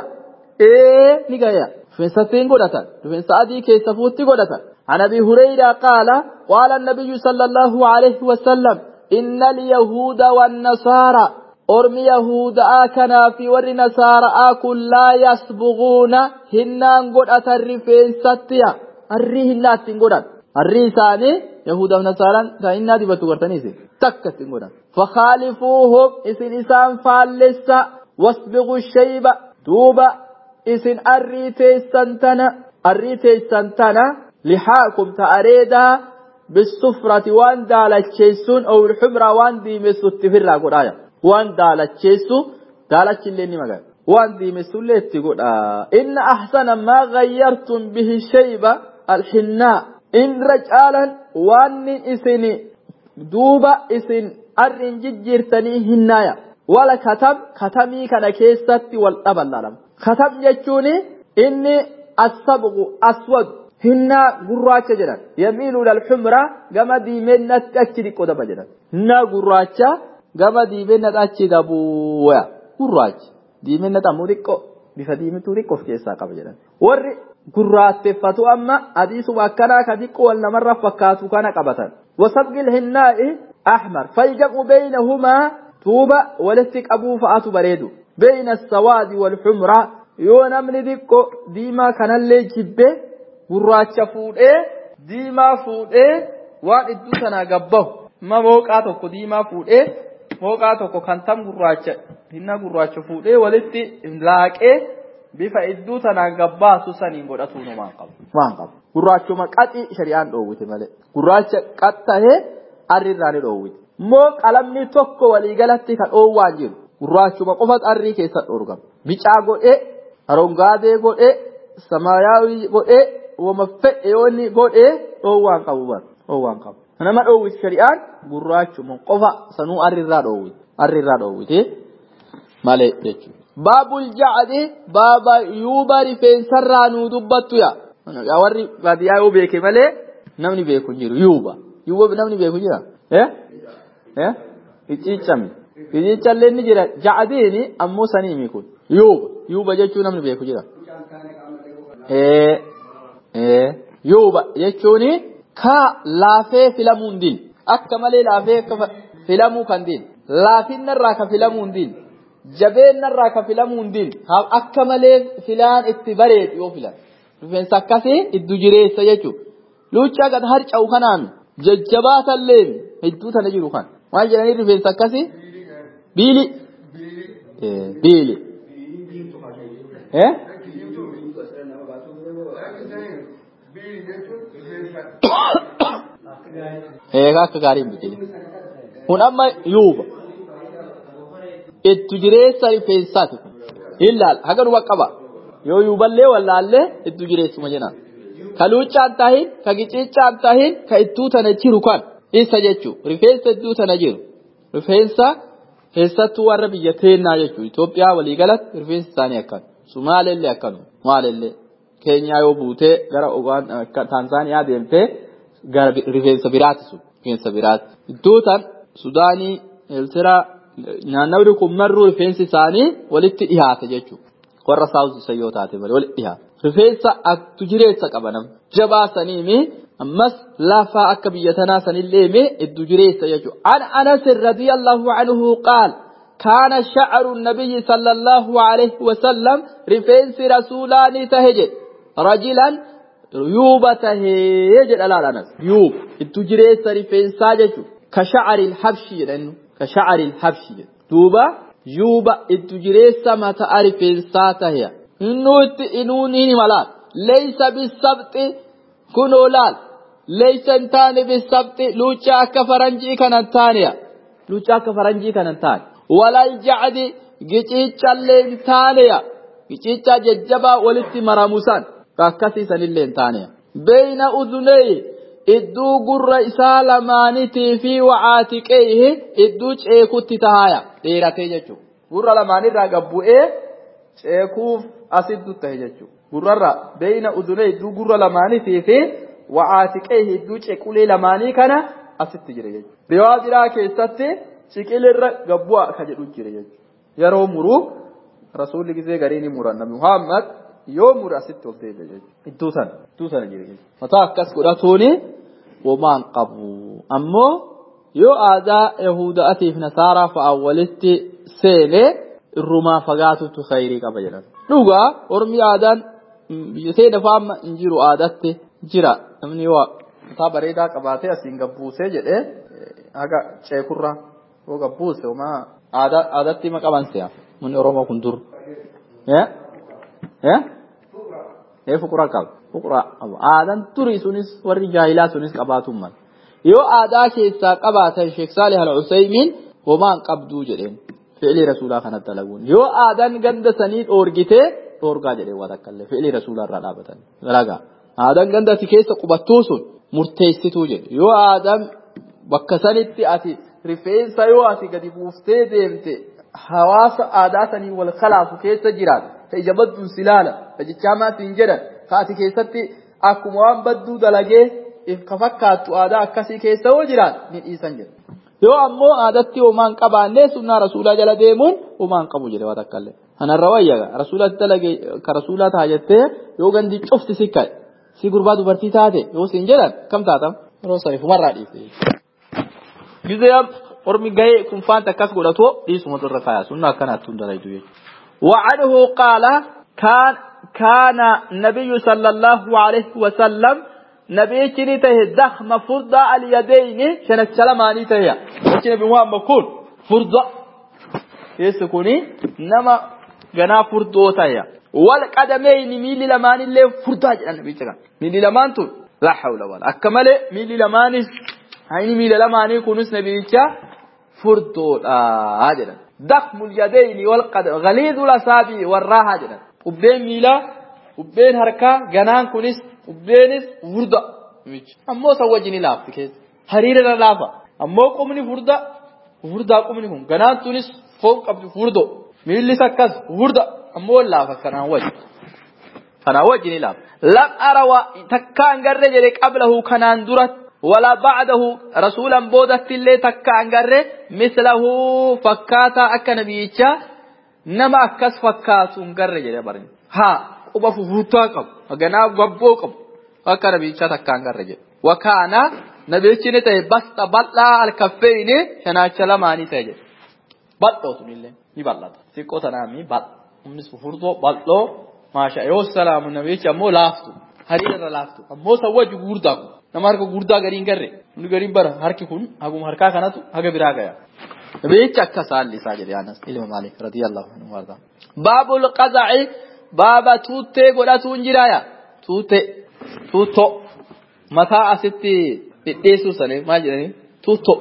ee ni gaya rifeensatti hin godhatan rifeensa adii keessa fuutti godhatan عن ابي هريره قال قال النبي صلى الله عليه وسلم ان اليهود والنصارى أرمي يهود آكنا في ور نصارى آكل لا يسبغون هنان قد أترفين ستيا الري هنات قدن الري ثاني يهودا ونصارى فإنا دبتو قرتنيسي تكت قدن فخالفوهم إسن إسان فالسا واسبغوا الشيب دوبا إسن الري تيسنتنا الري تيسنتنا لحاكم تأريدا بالسفرة وان دالتشيسون أو الحمرة وان ديمسو التفرة قرايا وان دالتشيسو دالتش اللي نمغا وان ديمسو اللي تقول إن أحسن ما غيرتم به الشيبة الحناء إن رجالا وان إسني دوبا إسن أرن ججرتني هنايا ولا كتب كتمي كان كيستي والأبل لهم كتب يجوني إني الصبغ أسود hinnaa gurraacha jedhan yamiilu ilal xumra gama diimennatti achi dhiqqoo daba jedhan hinnaa gurraacha gama diimennatti achi dabuuya gurraachi diimennatti ammoo xiqqoo bifa diimituu xiqqoo of keessaa qaba jedhan warri gurraatteffatu amma adiisuma akkanaa ka xiqqoo wal namarra fakkaatu kana qabatan wasabqil hinnaa'i ahmar faljam'u beeynahumaa tuuba walitti qabuu fa'atu bareedu beeyna sawaadi wal xumraa yoo namni xiqqoo diimaa kanallee jibbee gurraacha fuudhee diimaa fuudhee waan iddoo sanaa gabbahu ma mooqaa tokko diimaa fuudhee mooqaa tokko kan tam gurraacha hinna gurraacha fuudhee walitti laaqee bifa idduu tanaan gabbaasu saniin godhatuun waan qabu. Waan qabu. Gurraachuma qaxii shari'aan dhoowwite malee. Gurraacha qaxxahee arri irraa ni dhoowwite. Moo qalamni tokko waliigalatti kan dhoowwaan jiru. Gurraachuma qofa arrii keessa dhoorgama. Bicaa godhee, arongaadee godhee, samaayaawii godhee, wama fedhe yoonni godhee dhoowwaan qabu bara. Dhoowwaan qabu. Nama dhoowwite shari'aan gurraachuma qofa sanuu arri irraa dhoowwite. Arri irraa dhoowwite malee jechuudha. baabul jacdi baaba yuuba rifeensarraa nuu dubbattu ya warri baadiyyaa yoo beeke malee namni beeku hin jiru yuuba yuuba namni beeku jira eh eh icciicami icciicallee ni jira jacdiini ammoo saniimi kun yuuba yuuba jechuun namni beeku jira eh eh yuuba jechuuni ka laafee filamuu hin din akka malee laafee akka filamuu kan din laafinnarraa ka filamuu hin din jabeennarraa ka filamuu hin din akka malee filaan itti bareedu yoo filan rifeensa akkasii iddu jireessa jechuudha luuccaa gad harca'u kanaan jajjabaatallee hedduu tana jiru kan maal jedhanii rifeensa akkasii biili biili eegaa akka gaariin biqile kun amma yuuba ittu jireessa rifeensaati kun ilaal haga dhuba qaba yoo yuuballee wallaallee ittu jireessuma jenaan ka luuccaan tahin ka giciicaan tahin ka ittuu tana jiru kan isa jechuu rifeensa ittuu tana jiru rifeensa keessattuu warra biyya teennaa jechuu Itoophiyaa waliigalatti rifeensi isaanii akkan Sumaalellee akkanuma Maalellee Keenyaa yoo buutee gara Taanzaaniyaa deemtee gara rifeensa biraati sun rifeensa biraati iddoo tan Sudaanii Eertiraa naannawni kun marruu rifeensi isaanii walitti dhiyaata jechuudha. Warra saawus yoo taate malee walitti dhiyaata. Rifeensa aktu jireessa qaba nama. Jabaa saniimi ammas laafaa akka biyya tanaa sanillee mee iddu jireessa jechuudha. An Anas radiyallahu anhu qaal kaana sha'aru nabiyyi sallallahu alaihi wasallam rifeensi rasuulaanii tahe jedhe rajilan yuuba tahee jedha laal Anas yuuba iddu jireessa rifeensaa jechuudha. Ka sha'ari habshi jedhannu. كشعر الحبش دوبا يوبا اتجريس ما تعرف الساتة إنو إنوني ملال ليس بالسبت كنو لال ليس انتاني بالسبت لوچا كفرنجي كان انتانيا لوچا كفرنجي كان انتان ولا الجعد جيتشا لنتانيا جيتشا ججبا ولتي مراموسان فكسي سنين لنتانيا بين أذنيه idduu gurra isaa lamaanitii fi wacaatiqeehi idduu ceekutti tahaya dheeratee jechuudha. Gurra lamaanirraa gabbu'ee ceekuuf asiddu tahe jechuudha. Gurrarra beeyna udunee idduu gurra lamaanitii fi wacaatiqeehi idduu ceekulee lamaanii kana asitti jira jechuudha. Riwaa biraa keessatti ciqilirra gabbu'a ka jedhu jira jechuudha. Yeroo muruu rasuulli gizee gariin muran nabi Muhammad yoo mura asitti ol deebi'a jechuudha. Iddoo sana iddoo sana jira jechuudha. Mataa akkas godhatuuni womaan qabu. Ammoo yoo aadaa Yahudaatiif Nasaaraa fa'aa walitti seenee irrumaa fagaatutu khayrii qaba jedhan. Dhugaa ormi aadaan biyya seena fa'aa hin jiru aadaatti jira. Namni waa mataa bareedaa qabaatee asiin gabbuusee jedhee haga ceekurra yoo gabbuuse homaa aadaatti hima qaban se'a. Munni Oromoo kun dur. ee fuqura qaba fuqura qaba aadaan turii sunis warri jaahilaa sunis qabaatuun mala yoo aadaa keessaa qabaatan sheek saalih al usaymiin homaan qabduu jedheen fi'ilii rasuulaa kanatti dalaguun yoo aadaan ganda sanii dhoorgitee dhoorgaa jedheen waa takkallee fi'ilii rasuulaa irraa dhaabatan dalagaa aadaan ganda ati keessa qubattuu sun murteessituu jedhe yoo aadaan bakka sanitti ati rifeensa yoo ati gadi buuftee deemte hawaasa aadaa sanii wal kalaafu keessa jiraatu ka ija badduun silaala ka jechaamaa siin jedhan ka ati keessatti akkuma waan badduu dalagee ka fakkaattu aadaa akkasii keessa yoo jiraat ni dhiisan jedha. Yoo ammoo aadatti homaan qabaannee sunnaa rasuulaa jala deemuun homaan qabu jedhe waa takkallee. Kanarra wayyaga rasuulatti dalage ka rasuulaa ta'a jettee yoo gandi cufti si ka'e si gurbaa dubartii taate yoo siin jedhan kam taatam yeroo saniif umarraa dhiifte. Gizee ormi gahee kunfaanta akkas godhatoo dhiisumatu irra kaaya sunna akkanaatti hundaraytu jechuudha. وعنه قال كان كان النبي صلى الله عليه وسلم nabichi ni tahe dakhma furda alyadayni shanacha lamaanii taheya achi nabi muhammad kun furda keessi kuni nama ganaa furdoo taheya wal qadameyni miilli lamaanillee furdaa jedhan nabicha kan miilli lamaan tun laa hawla wala akka malee miilli lamaanis hayni miila lamaanii kunis nabicha furdoodha jedhan dakhmul yadayni wal qadam ghaliidul asaabi warraaha jedhan ubbeen miilaa ubbeen harkaa ganaan kunis ubbeenis furda ammoo san wajjin laafti keessa hariirra laafa ammoo qubni furda furdaa qubni kun ganaan tunis foon qabdi furdo miillis akkas furda ammoo laafa kanaan wajji kanaan wajjin laafa lam arawa takkaan garre jedhe qablahu kanaan duratti ولا بعده رسولا بودت اللي تكا انغره مثله فكاتا اك نبيچا نما اكس فكاتو انغره جده برن ها quba fufurtaa qabu haganaa gabboo qabu akka nabicha takkaan garre jedhe wakaana nabichi ni ta'e basta bal'aa alkaffeeyni shanaacha lamaanii ta'e jedhe bal'oo sunillee ni bal'ata xiqqoo tanaami bal'a innis fufurtoo bal'oo maasha yoo salaamu nabichi ammoo laaftu hariirra laaftu ammoo sawwaju gurdaa kun nama harka gurdaa gariin garre inni gariin bara harki kun haguma harkaa kanatu haga biraa gaya nabichi akka saalli isaa jedhe anas ilma maalik radiyallahu anhu warda baabul qaza'i baaba tuuttee godhatuun jiraaya tuutte tuutto mataa asitti dhidheessuu sanii maal jedhanii tuutto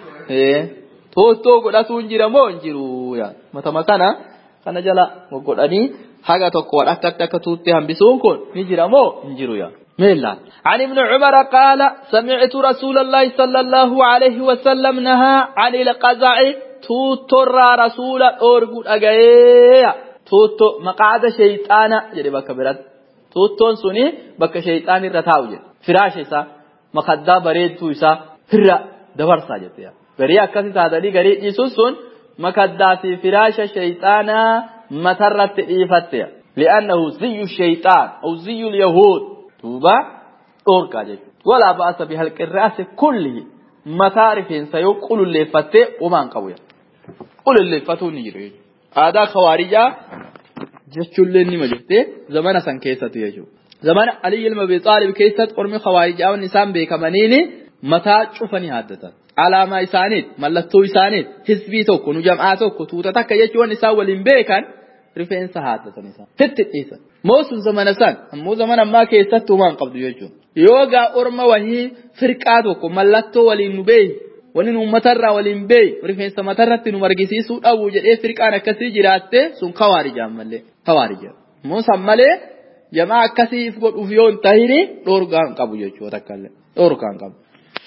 tuuttoo godhatuun jira moo hin jiru matama kana kana jala godhanii haga tokko akka akka tuuttee hambisuun kun ni jira moo hin jiru yaa ميلا عن ابن عمر قال سمعت رسول الله صلى الله عليه وسلم نهى عن القزع توتر رسول أورغو أجايا tuutto maqaada shayxaana jedhe bakka biratti tuuttoon suni bakka shayxaan irra taa'u jedhe firaasha isaa makaddaa bareedduu isaa irra dabarsaa jette garii akkasi taatanii garii dhiisuun sun makaddaa fi firaasha shayxaanaa matarratti dhiifatte li'annahu ziyyu shayxaan aw ziyyu yahuud duuba dhoorgaa jechuudha walaa ba'asa bihalqirraasi kulli mataa rifeensa yoo qululleeffattee umaan qabu qululleeffatuu ni jiru jechuudha. aadaa khawaarijaa jechuullee nima jirte zamana san keessatti jechuudha. Zamana Ali ilma Abi Xaalib keessatti ormi khawaarijaa wanni isaan beekamaniini mataa cufanii haaddatan. Alaamaa isaaniit, mallattoo isaaniit, hisbii tokko, nu jam'aa tokko, tuuta takka jechuun isaan waliin beekan rifeensa haaddatan isaan. Hitti dhiisan. Moo sun zamana san ammoo zamana ammaa keessatti uumaan qabdu jechuudha. Yoo gaa orma wahii firqaa tokko mallattoo waliin nu beeyi wani nu matarraa waliin beeyi rifeensa matarratti nu margisiisuu dhabu jedhee firqaan akkasii jiraatte sun khawaarijaan malee khawaarija immoo san malee jamaa akkasiif godhuuf yoo hin tahini dhoorgaan qabu jechuudha takkallee dhoorgaan qabu.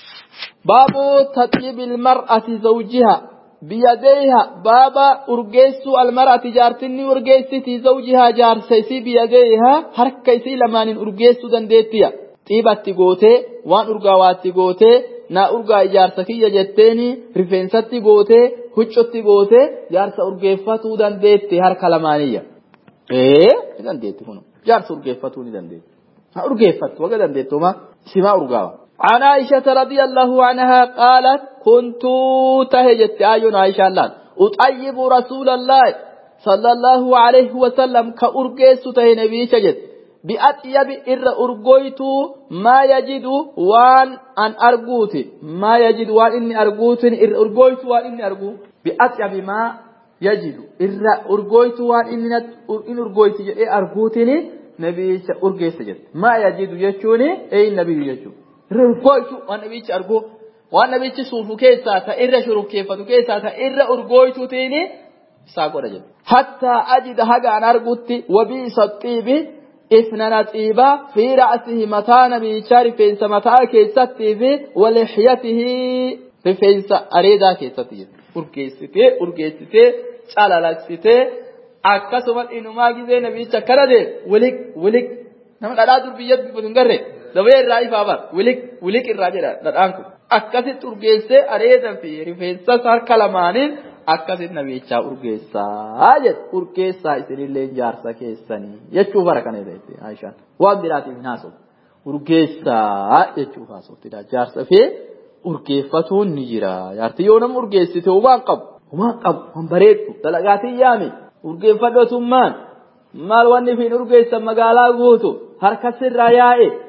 baabu taxiibi ilmar'ati zawjiha biyyadeeha baaba urgeessuu almar'ati jaartinni urgeessiti zawjihaa jaarsa isii biyyadeeha harka isii lamaaniin urgeessuu dandeettiya xiibatti gootee waan urgaawaatti gootee naa urgaa ijaarsa kiyya jetteeni rifeensatti gootee huccotti gootee jaarsa urgeeffatuu dandeetti harka lamaaniyya. Ee ni dandeetti kun jaarsa urgeeffatuu ni dandeetti. Ha urgeeffattu waga dandeettuma simaa urgaawa. عن عائشة رضي الله عنها قالت كنت تهجت آيون عائشة الله أطيب رسول الله صلى الله عليه وسلم كأرقيس تهي نبي شجد بأطيب إر أرقويت ما يجد وان أن أرقوت ما يجد وان إني أرقوت إر أرقويت وان إني أرقو بأطيب ما يجد إر أرقويت وان إني إن أرقويت إيه أرقوتني نبي أرقيس جد ما يجد يجوني أي نبي يجو urgooytu waan nabichi argu waan nabichi suufu keessaa ta irra shurukkeeffatu keessaa ta irra urgooytuutiin isaa godha jedhu. Hattaa ajida haga an argutti wabiisa xiibi ifnana xiibaa fi ra'asihi mataa nabichaa rifeensa mataa keessattii fi walixyatihi rifeensa areedaa keessatti jedhu. Urgeessitee urgeessitee calalaksitee akkasuma inumaa gizee nabicha akkana deemu wilik wilik nama dhadhaa dur biyya dubbatu hin garree. dabee irraa ifaa bar wilik wilik irraa jedha dhadhaan kun akkasitti urgeessee areedan fi rifeensas harka lamaaniin akkasitti nabichaa urgeessaa jedhu urgeessaa isinillee jaarsa keessanii jechuu bara kana irratti Aishaan waan biraatiif hin haasa'u urgeessaa jechuu haasa'uttidha jaarsa fi urgeeffatuun ni jira jaarti yoo nama urgeessite humaan qabu humaan qabu waan bareeddu dalagaatiin yaame urgeeffadhotummaan maal wanni fi urgeessan magaalaa guutu harka sirraa yaa'e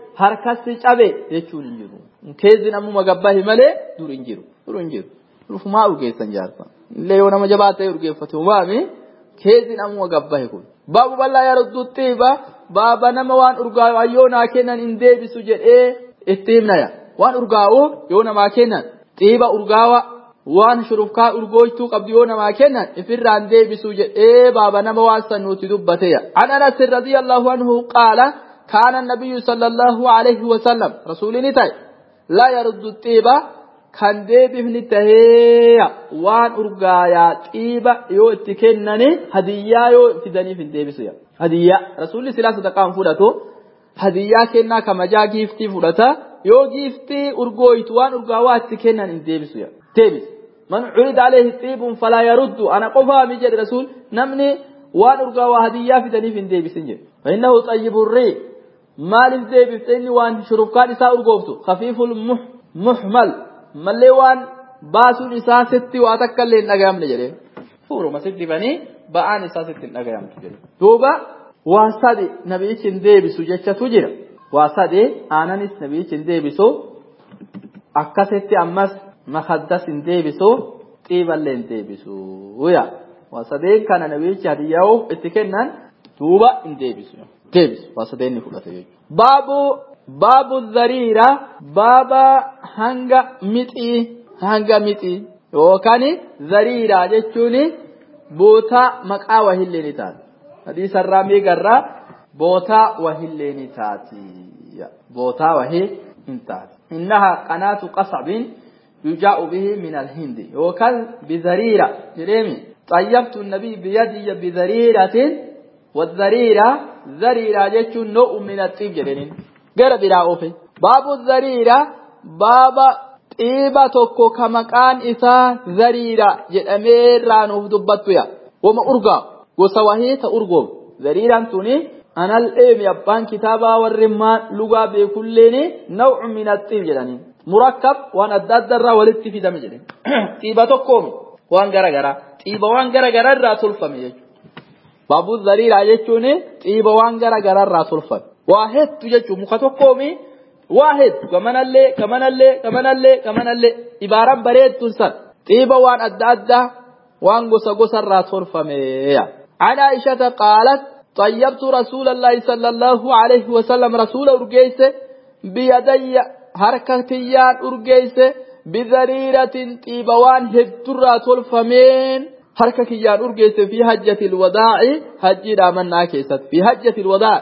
harkatti cabe jechuun hin jiru keezin ammuma gabbahi malee dur hin jiru dur hin jiru dhufumaa urgeessan jaarsa illee yoo nama jabaa ta'e urgeeffate umaami keezin ammuma gabbahi kun baabu bal'aa yaaddu xiiba baaba nama waan urgaa'u yoo naa kennan hin deebisu jedhee itti himnaya waan urgaa'uuf yoo namaa kennan xiiba urgaawa waan shurufkaa urgooytuu qabdu yoo namaa kennan ifirraan deebisu jedhee baaba nama waan san nuti dubbateya an anas radiyallahu anhu qaala كان النبي صلى الله عليه وسلم رسول نتاي لا يرد الطيبة كان دي بفن تهيا وان أرقايا طيبة يو اتكنني هدية يو فدني في الدي بسويا هدية رسول سلاسة تقام فودتو هدية كنا كما جا جيفتي فودتا يو جيفتي أرقويت وان أرقاوا اتكنن الدي بسويا تيبس من عرض عليه طيب فلا يرد أنا قفا مجد رسول نمني وان أرقاوا هدية فدني في الدي بسنجي فإنه طيب الريق maaliif deebifte inni waan shurufkaan isaa urgooftu khafiiful muhmal mallee waan baasuun isaa sitti waa takka illee hin dhagayamne jedhe fuuruma sitti dibanii ba'aan isaa sitti hin dhagayamtu jedhe duuba waa sadi nabiichi hin deebisu jechatu jira waa sadi aananis nabiichi hin deebisu akkasitti ammas makaddas hin deebisu xiiballee hin deebisu yaa waa sadeen kana nabiichi hadiyyaa'uuf itti kennan duuba hin deebisu. deebisu waa sadeenni fudhate jechuudha. Baabu baabu zariira baaba hanga mixii hanga mixii yookaan zariira jechuun bootaa maqaa wahillee ni taati. Hadiisarraa meegarraa bootaa wahillee ni taati. Bootaa wahii hin taati. Innaha qanaatu qasabin yujaa'u bihi min alhindi yookaan bizariira jedheemi. طيبت النبي بيدي بذريرة والذريرة ذريرة جتشون نوع من الطيب جدنين غير برا أوفي باب الذريرة باب طيبة توكو كمكان إسا ذريرة جدأمير رانوف دبتويا وما أرقى وسواهي تأرقوم ذريرة توني أنا الإيم يبان كتابا والرمان لغا بكلين نوع من الطيب جدنين مركب وان الدادر ولدت في دم جدين طيبة توكومي وان غرا غرا طيبة وان غرا غرا را تلفمي يجو Baabuu zariiraa jechuun xiiba waan gara gararraa tolfame. Waa hedduu jechuun muka tokkoomi waa hedduu gamanallee gamanallee gamanallee gamanallee ibaaraan bareedduun san xiiba waan adda addaa waan gosa gosarraa tolfameeya. عن عائشة قالت طيبت رسول الله صلى الله عليه وسلم رسول أرجيس بيدي حركتيان أرجيس بذريرة طيبوان هدترا تلفمين harka kiyyaan urgeesse fi hajjatil wadaa'i hajjii dhaamannaa keessatti fi hajjatil wadaa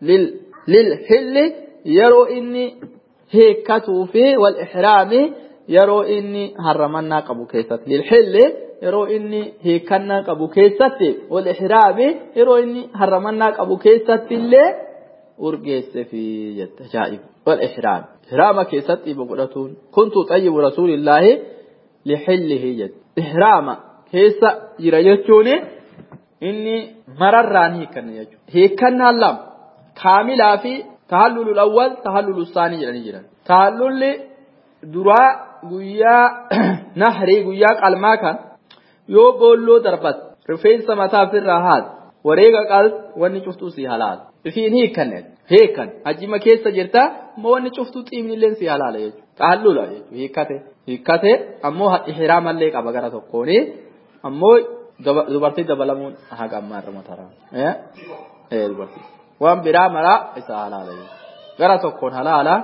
lil hilli yeroo inni heekkatuu fi wal ihraami yeroo inni harramannaa qabu keessatti lil hilli yeroo inni heekkannaa qabu keessatti wal ihraami yeroo inni harramannaa qabu keessatti illee urgeesse fi jette ajaa'ib wal ihraami ihraama keessatti dhiiba godhatuun kuntu xayyibu rasuulillaahi lihillihi jette ihraama keessa jira jechuun inni mararraan hiikanne jechuudha. Hiikannaan lama kaamilaa fi tahallulul awwal tahallulul saanii jedhanii jiran. Tahallulli duraa guyyaa nahrii guyyaa qalmaa kan yoo boolloo darbat rifeensa mataa ofirraa haal wareega qal wanni cuftuu si halaala. Ifiin hiikanne hiikan hajjima keessa jirta moo wanni cuftuu xiimni illee si halaala jechuudha. Tahallula jechuudha hiikkate. Hiikkate ammoo ihiraamallee qaba gara tokkooni. ammoo dubartii dabalamuun haga ammaa irra mataraa. Dubartii. Waan biraa maraa isa halaala. Gara tokkoon halaala.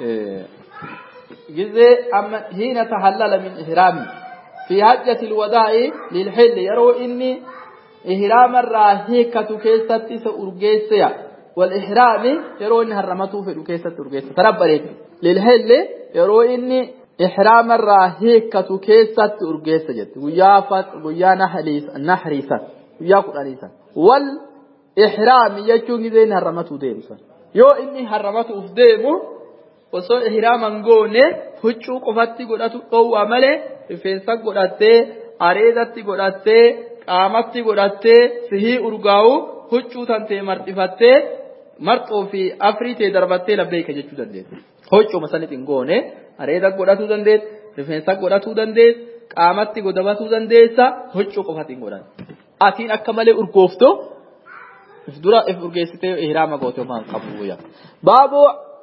Gizee amma hiina tahallala min ihraami. Fi hajjati ilwadaa'i lilxilli yeroo inni ihraamarraa hiikkatu keessatti isa urgeesseya. Wal ihraami yeroo inni harramatuu fedhu keessatti urgeessa. Tarabbareetu. Lilxilli yeroo inni إحرام الراهيكة كيسة أرجيسة جت ويا فت ويا نحريس نحريسة ويا قرانيسة والإحرام يجون زين هرمته ديمسا يو إني هرمته أفديمو وصو إحراما نقول هجو قفتي قداتو قوة ملي رفنسا قداتي أريدتي قداتي قامتي قداتي سهي أرقاو هجو تنتي مرتفتي marxoo fi afriitee darbattee labbeeka jechuu dandeessu. Hoccuma sanitti hin goone areeda godhatuu dandeessa, rifeensa godhatuu dandeessa, qaamatti godabatuu dandeessa, hoccuu qofatti hin godhan. Atiin akka malee urgooftu if dura if urgeessitee ihraama goote waan qabu yaa. Baaboo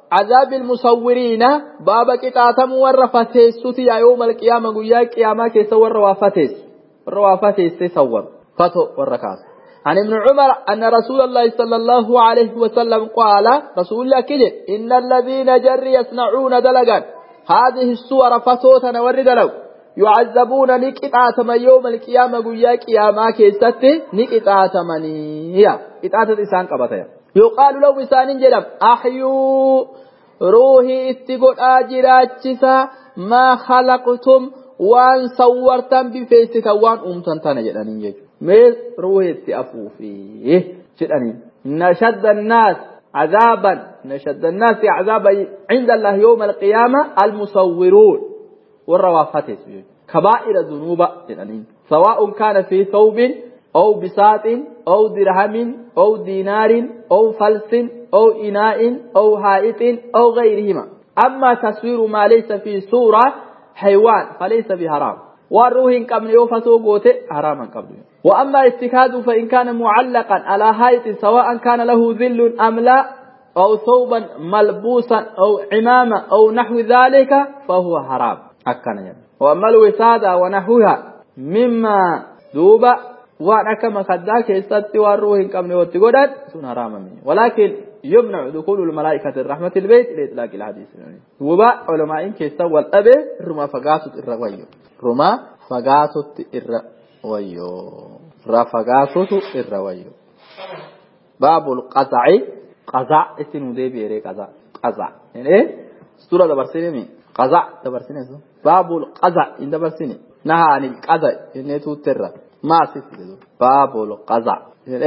عذاب المصورين بابا قطعتم ور فتيسوتي يا يوم القيامة قويا قيامة كيس ور وفتيس ور وفتيس تصور فتو ور كاس عن ابن عمر أن رسول الله صلى الله عليه وسلم قال رسول الله كده إن الذين جر يصنعون دلقا هذه الصور فتوتنا ور دلو يعذبون نكتاتم يوم القيامة قويا قيامة كيست نكتاتمني هي إتاتت إسان قبطة يقال له إسان جلب أحيوا روحي اتقل آجراتشسا ما خلقتم وان صورتم بفيسك وان أمتن تنجلني يجو ميز روحي اتأفو فيه جلني نشد الناس عذابا نشد الناس عذابا عند الله يوم القيامة المصورون والروافات كبائر ذنوب جلني سواء كان في ثوب أو بساط أو درهم أو دينار أو فلس أو إناء أو هائط أو غيرهما أما تصوير ما ليس في صورة حيوان فليس بحرام والروح قبل يوفتو قوت حراما قبل وأما اتخاذ فإن كان معلقا على هائط سواء كان له ذل أم لا أو ثوبا ملبوسا أو عمامة أو نحو ذلك فهو حرام أكنا يعني. وأما الوسادة ونحوها مما دوب waan akka makaddaa keessatti waan ruuhi hin qabne watti godhan sun haraamame walaakin yumnacu dukulu lmalaa'ikati rahmati ilbeyt liitlaaqi ilhadiis duuba culamaa'iin keessa wal dhabe irrumaa fagaatut irra wayyo irrumaa fagaatutti irra wayyo irraa fagaatutu irra wayyo baabul qazaci qaza itti nu deebi'ere qaza qaza jedhee sura dabarsine mi qaza dabarsine sun baabul qaza hin dabarsine nahaa anil qaza jennee tuutterra ما ستدو باب القزع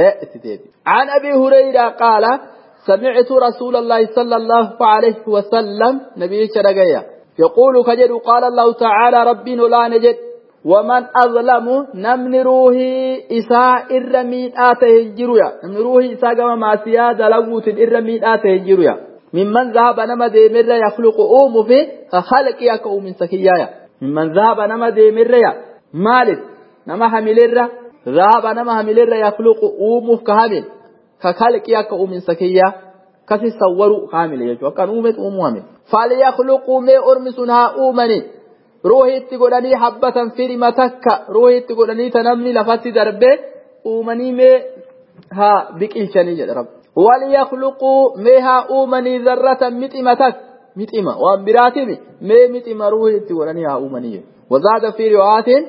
عن أبي هريرة قال سمعت رسول الله صلى الله عليه وسلم نبي شرقيا يقول كجد قال الله تعالى ربي لا نجد ومن أظلم نمن روحي إساء الرميد آته الجرويا نمن روحي إساء كما ما سيادة لغوت الرميد آته الجرويا ممن ذهب نما ديمر يخلق أوم في خلق يكو من سكيايا ممن ذهب نما ديمر مالك nama hamilerra zaaba nama hamilerra yakluqu uumuuf ka hamil ka kalqi akka uuminsa kiyya kasi sawwaru ka hamile jechuu akkan uumet uumuu hamil falyakluquu mee ormi sun haa uumani ruuhi itti godhanii habbatan firima takka ruuhi itti godhanii ta namni lafatti darbe uumanii mee haa biqilchanii jedha rabbi walyakluquu mee haa uumanii zarratan mixima tak mixima waan biraatimi mee mixima ruuhi itti godhanii haa uumanii wazaada fi riwaayatin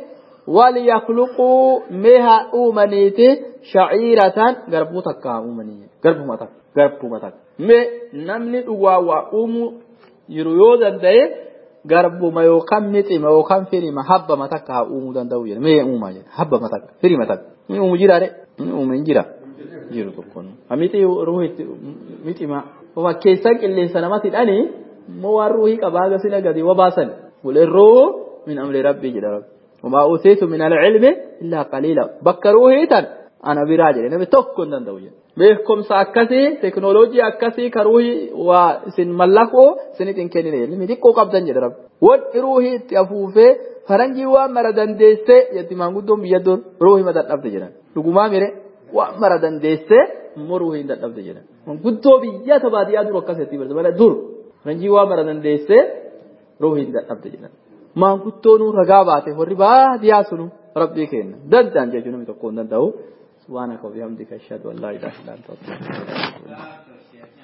وليخلقوا مها أومنيتي شعيرة غربو تكا أومني غربو متك غربو متك مي نمني دوا وأومو يرويو دندي غربو ما يوكم متي ما يوكم فيني ما حبا متك ها أومو دندو ين مي أوما ين حبا متك فيني متك مي أومو جيرا ري مي أومو جيرا جيرو تكون أميتي روحي ميتي ما وما كيسان اللي سنماتي الأني مو روحي كباغا سنة قدي وباسن والروح من أمر ربي جدا ربي وما أوتيت من العلم إلا قليلا بكروه إيتان أنا براجل نبي توكل ندوية بيحكم سأكسي تكنولوجيا أكسي كروه وسن ملكو سنتين كنين علمي ديكو قبضان جدرب ود روحي تأفوفه فرنجي وامر دندسة يتمان قدوم بيدون روحي مدد أبدا جنا لقما ميري وامر دندسة مو روحي مدد أبدا جنا من قدو بيا تبادي أدور أكسي برد بلا دور فرنجي وامر دندسة روحي مدد أبدا جنا maanguddoonuu ragaa baate warri baadiyaa sunu rabbii kenna danda'an jechuun namni tokko hin danda'u subhaanaka wa bihamdika ashhadu an laa ilaaha illa anta astaghfiruka wa atuubu ilayk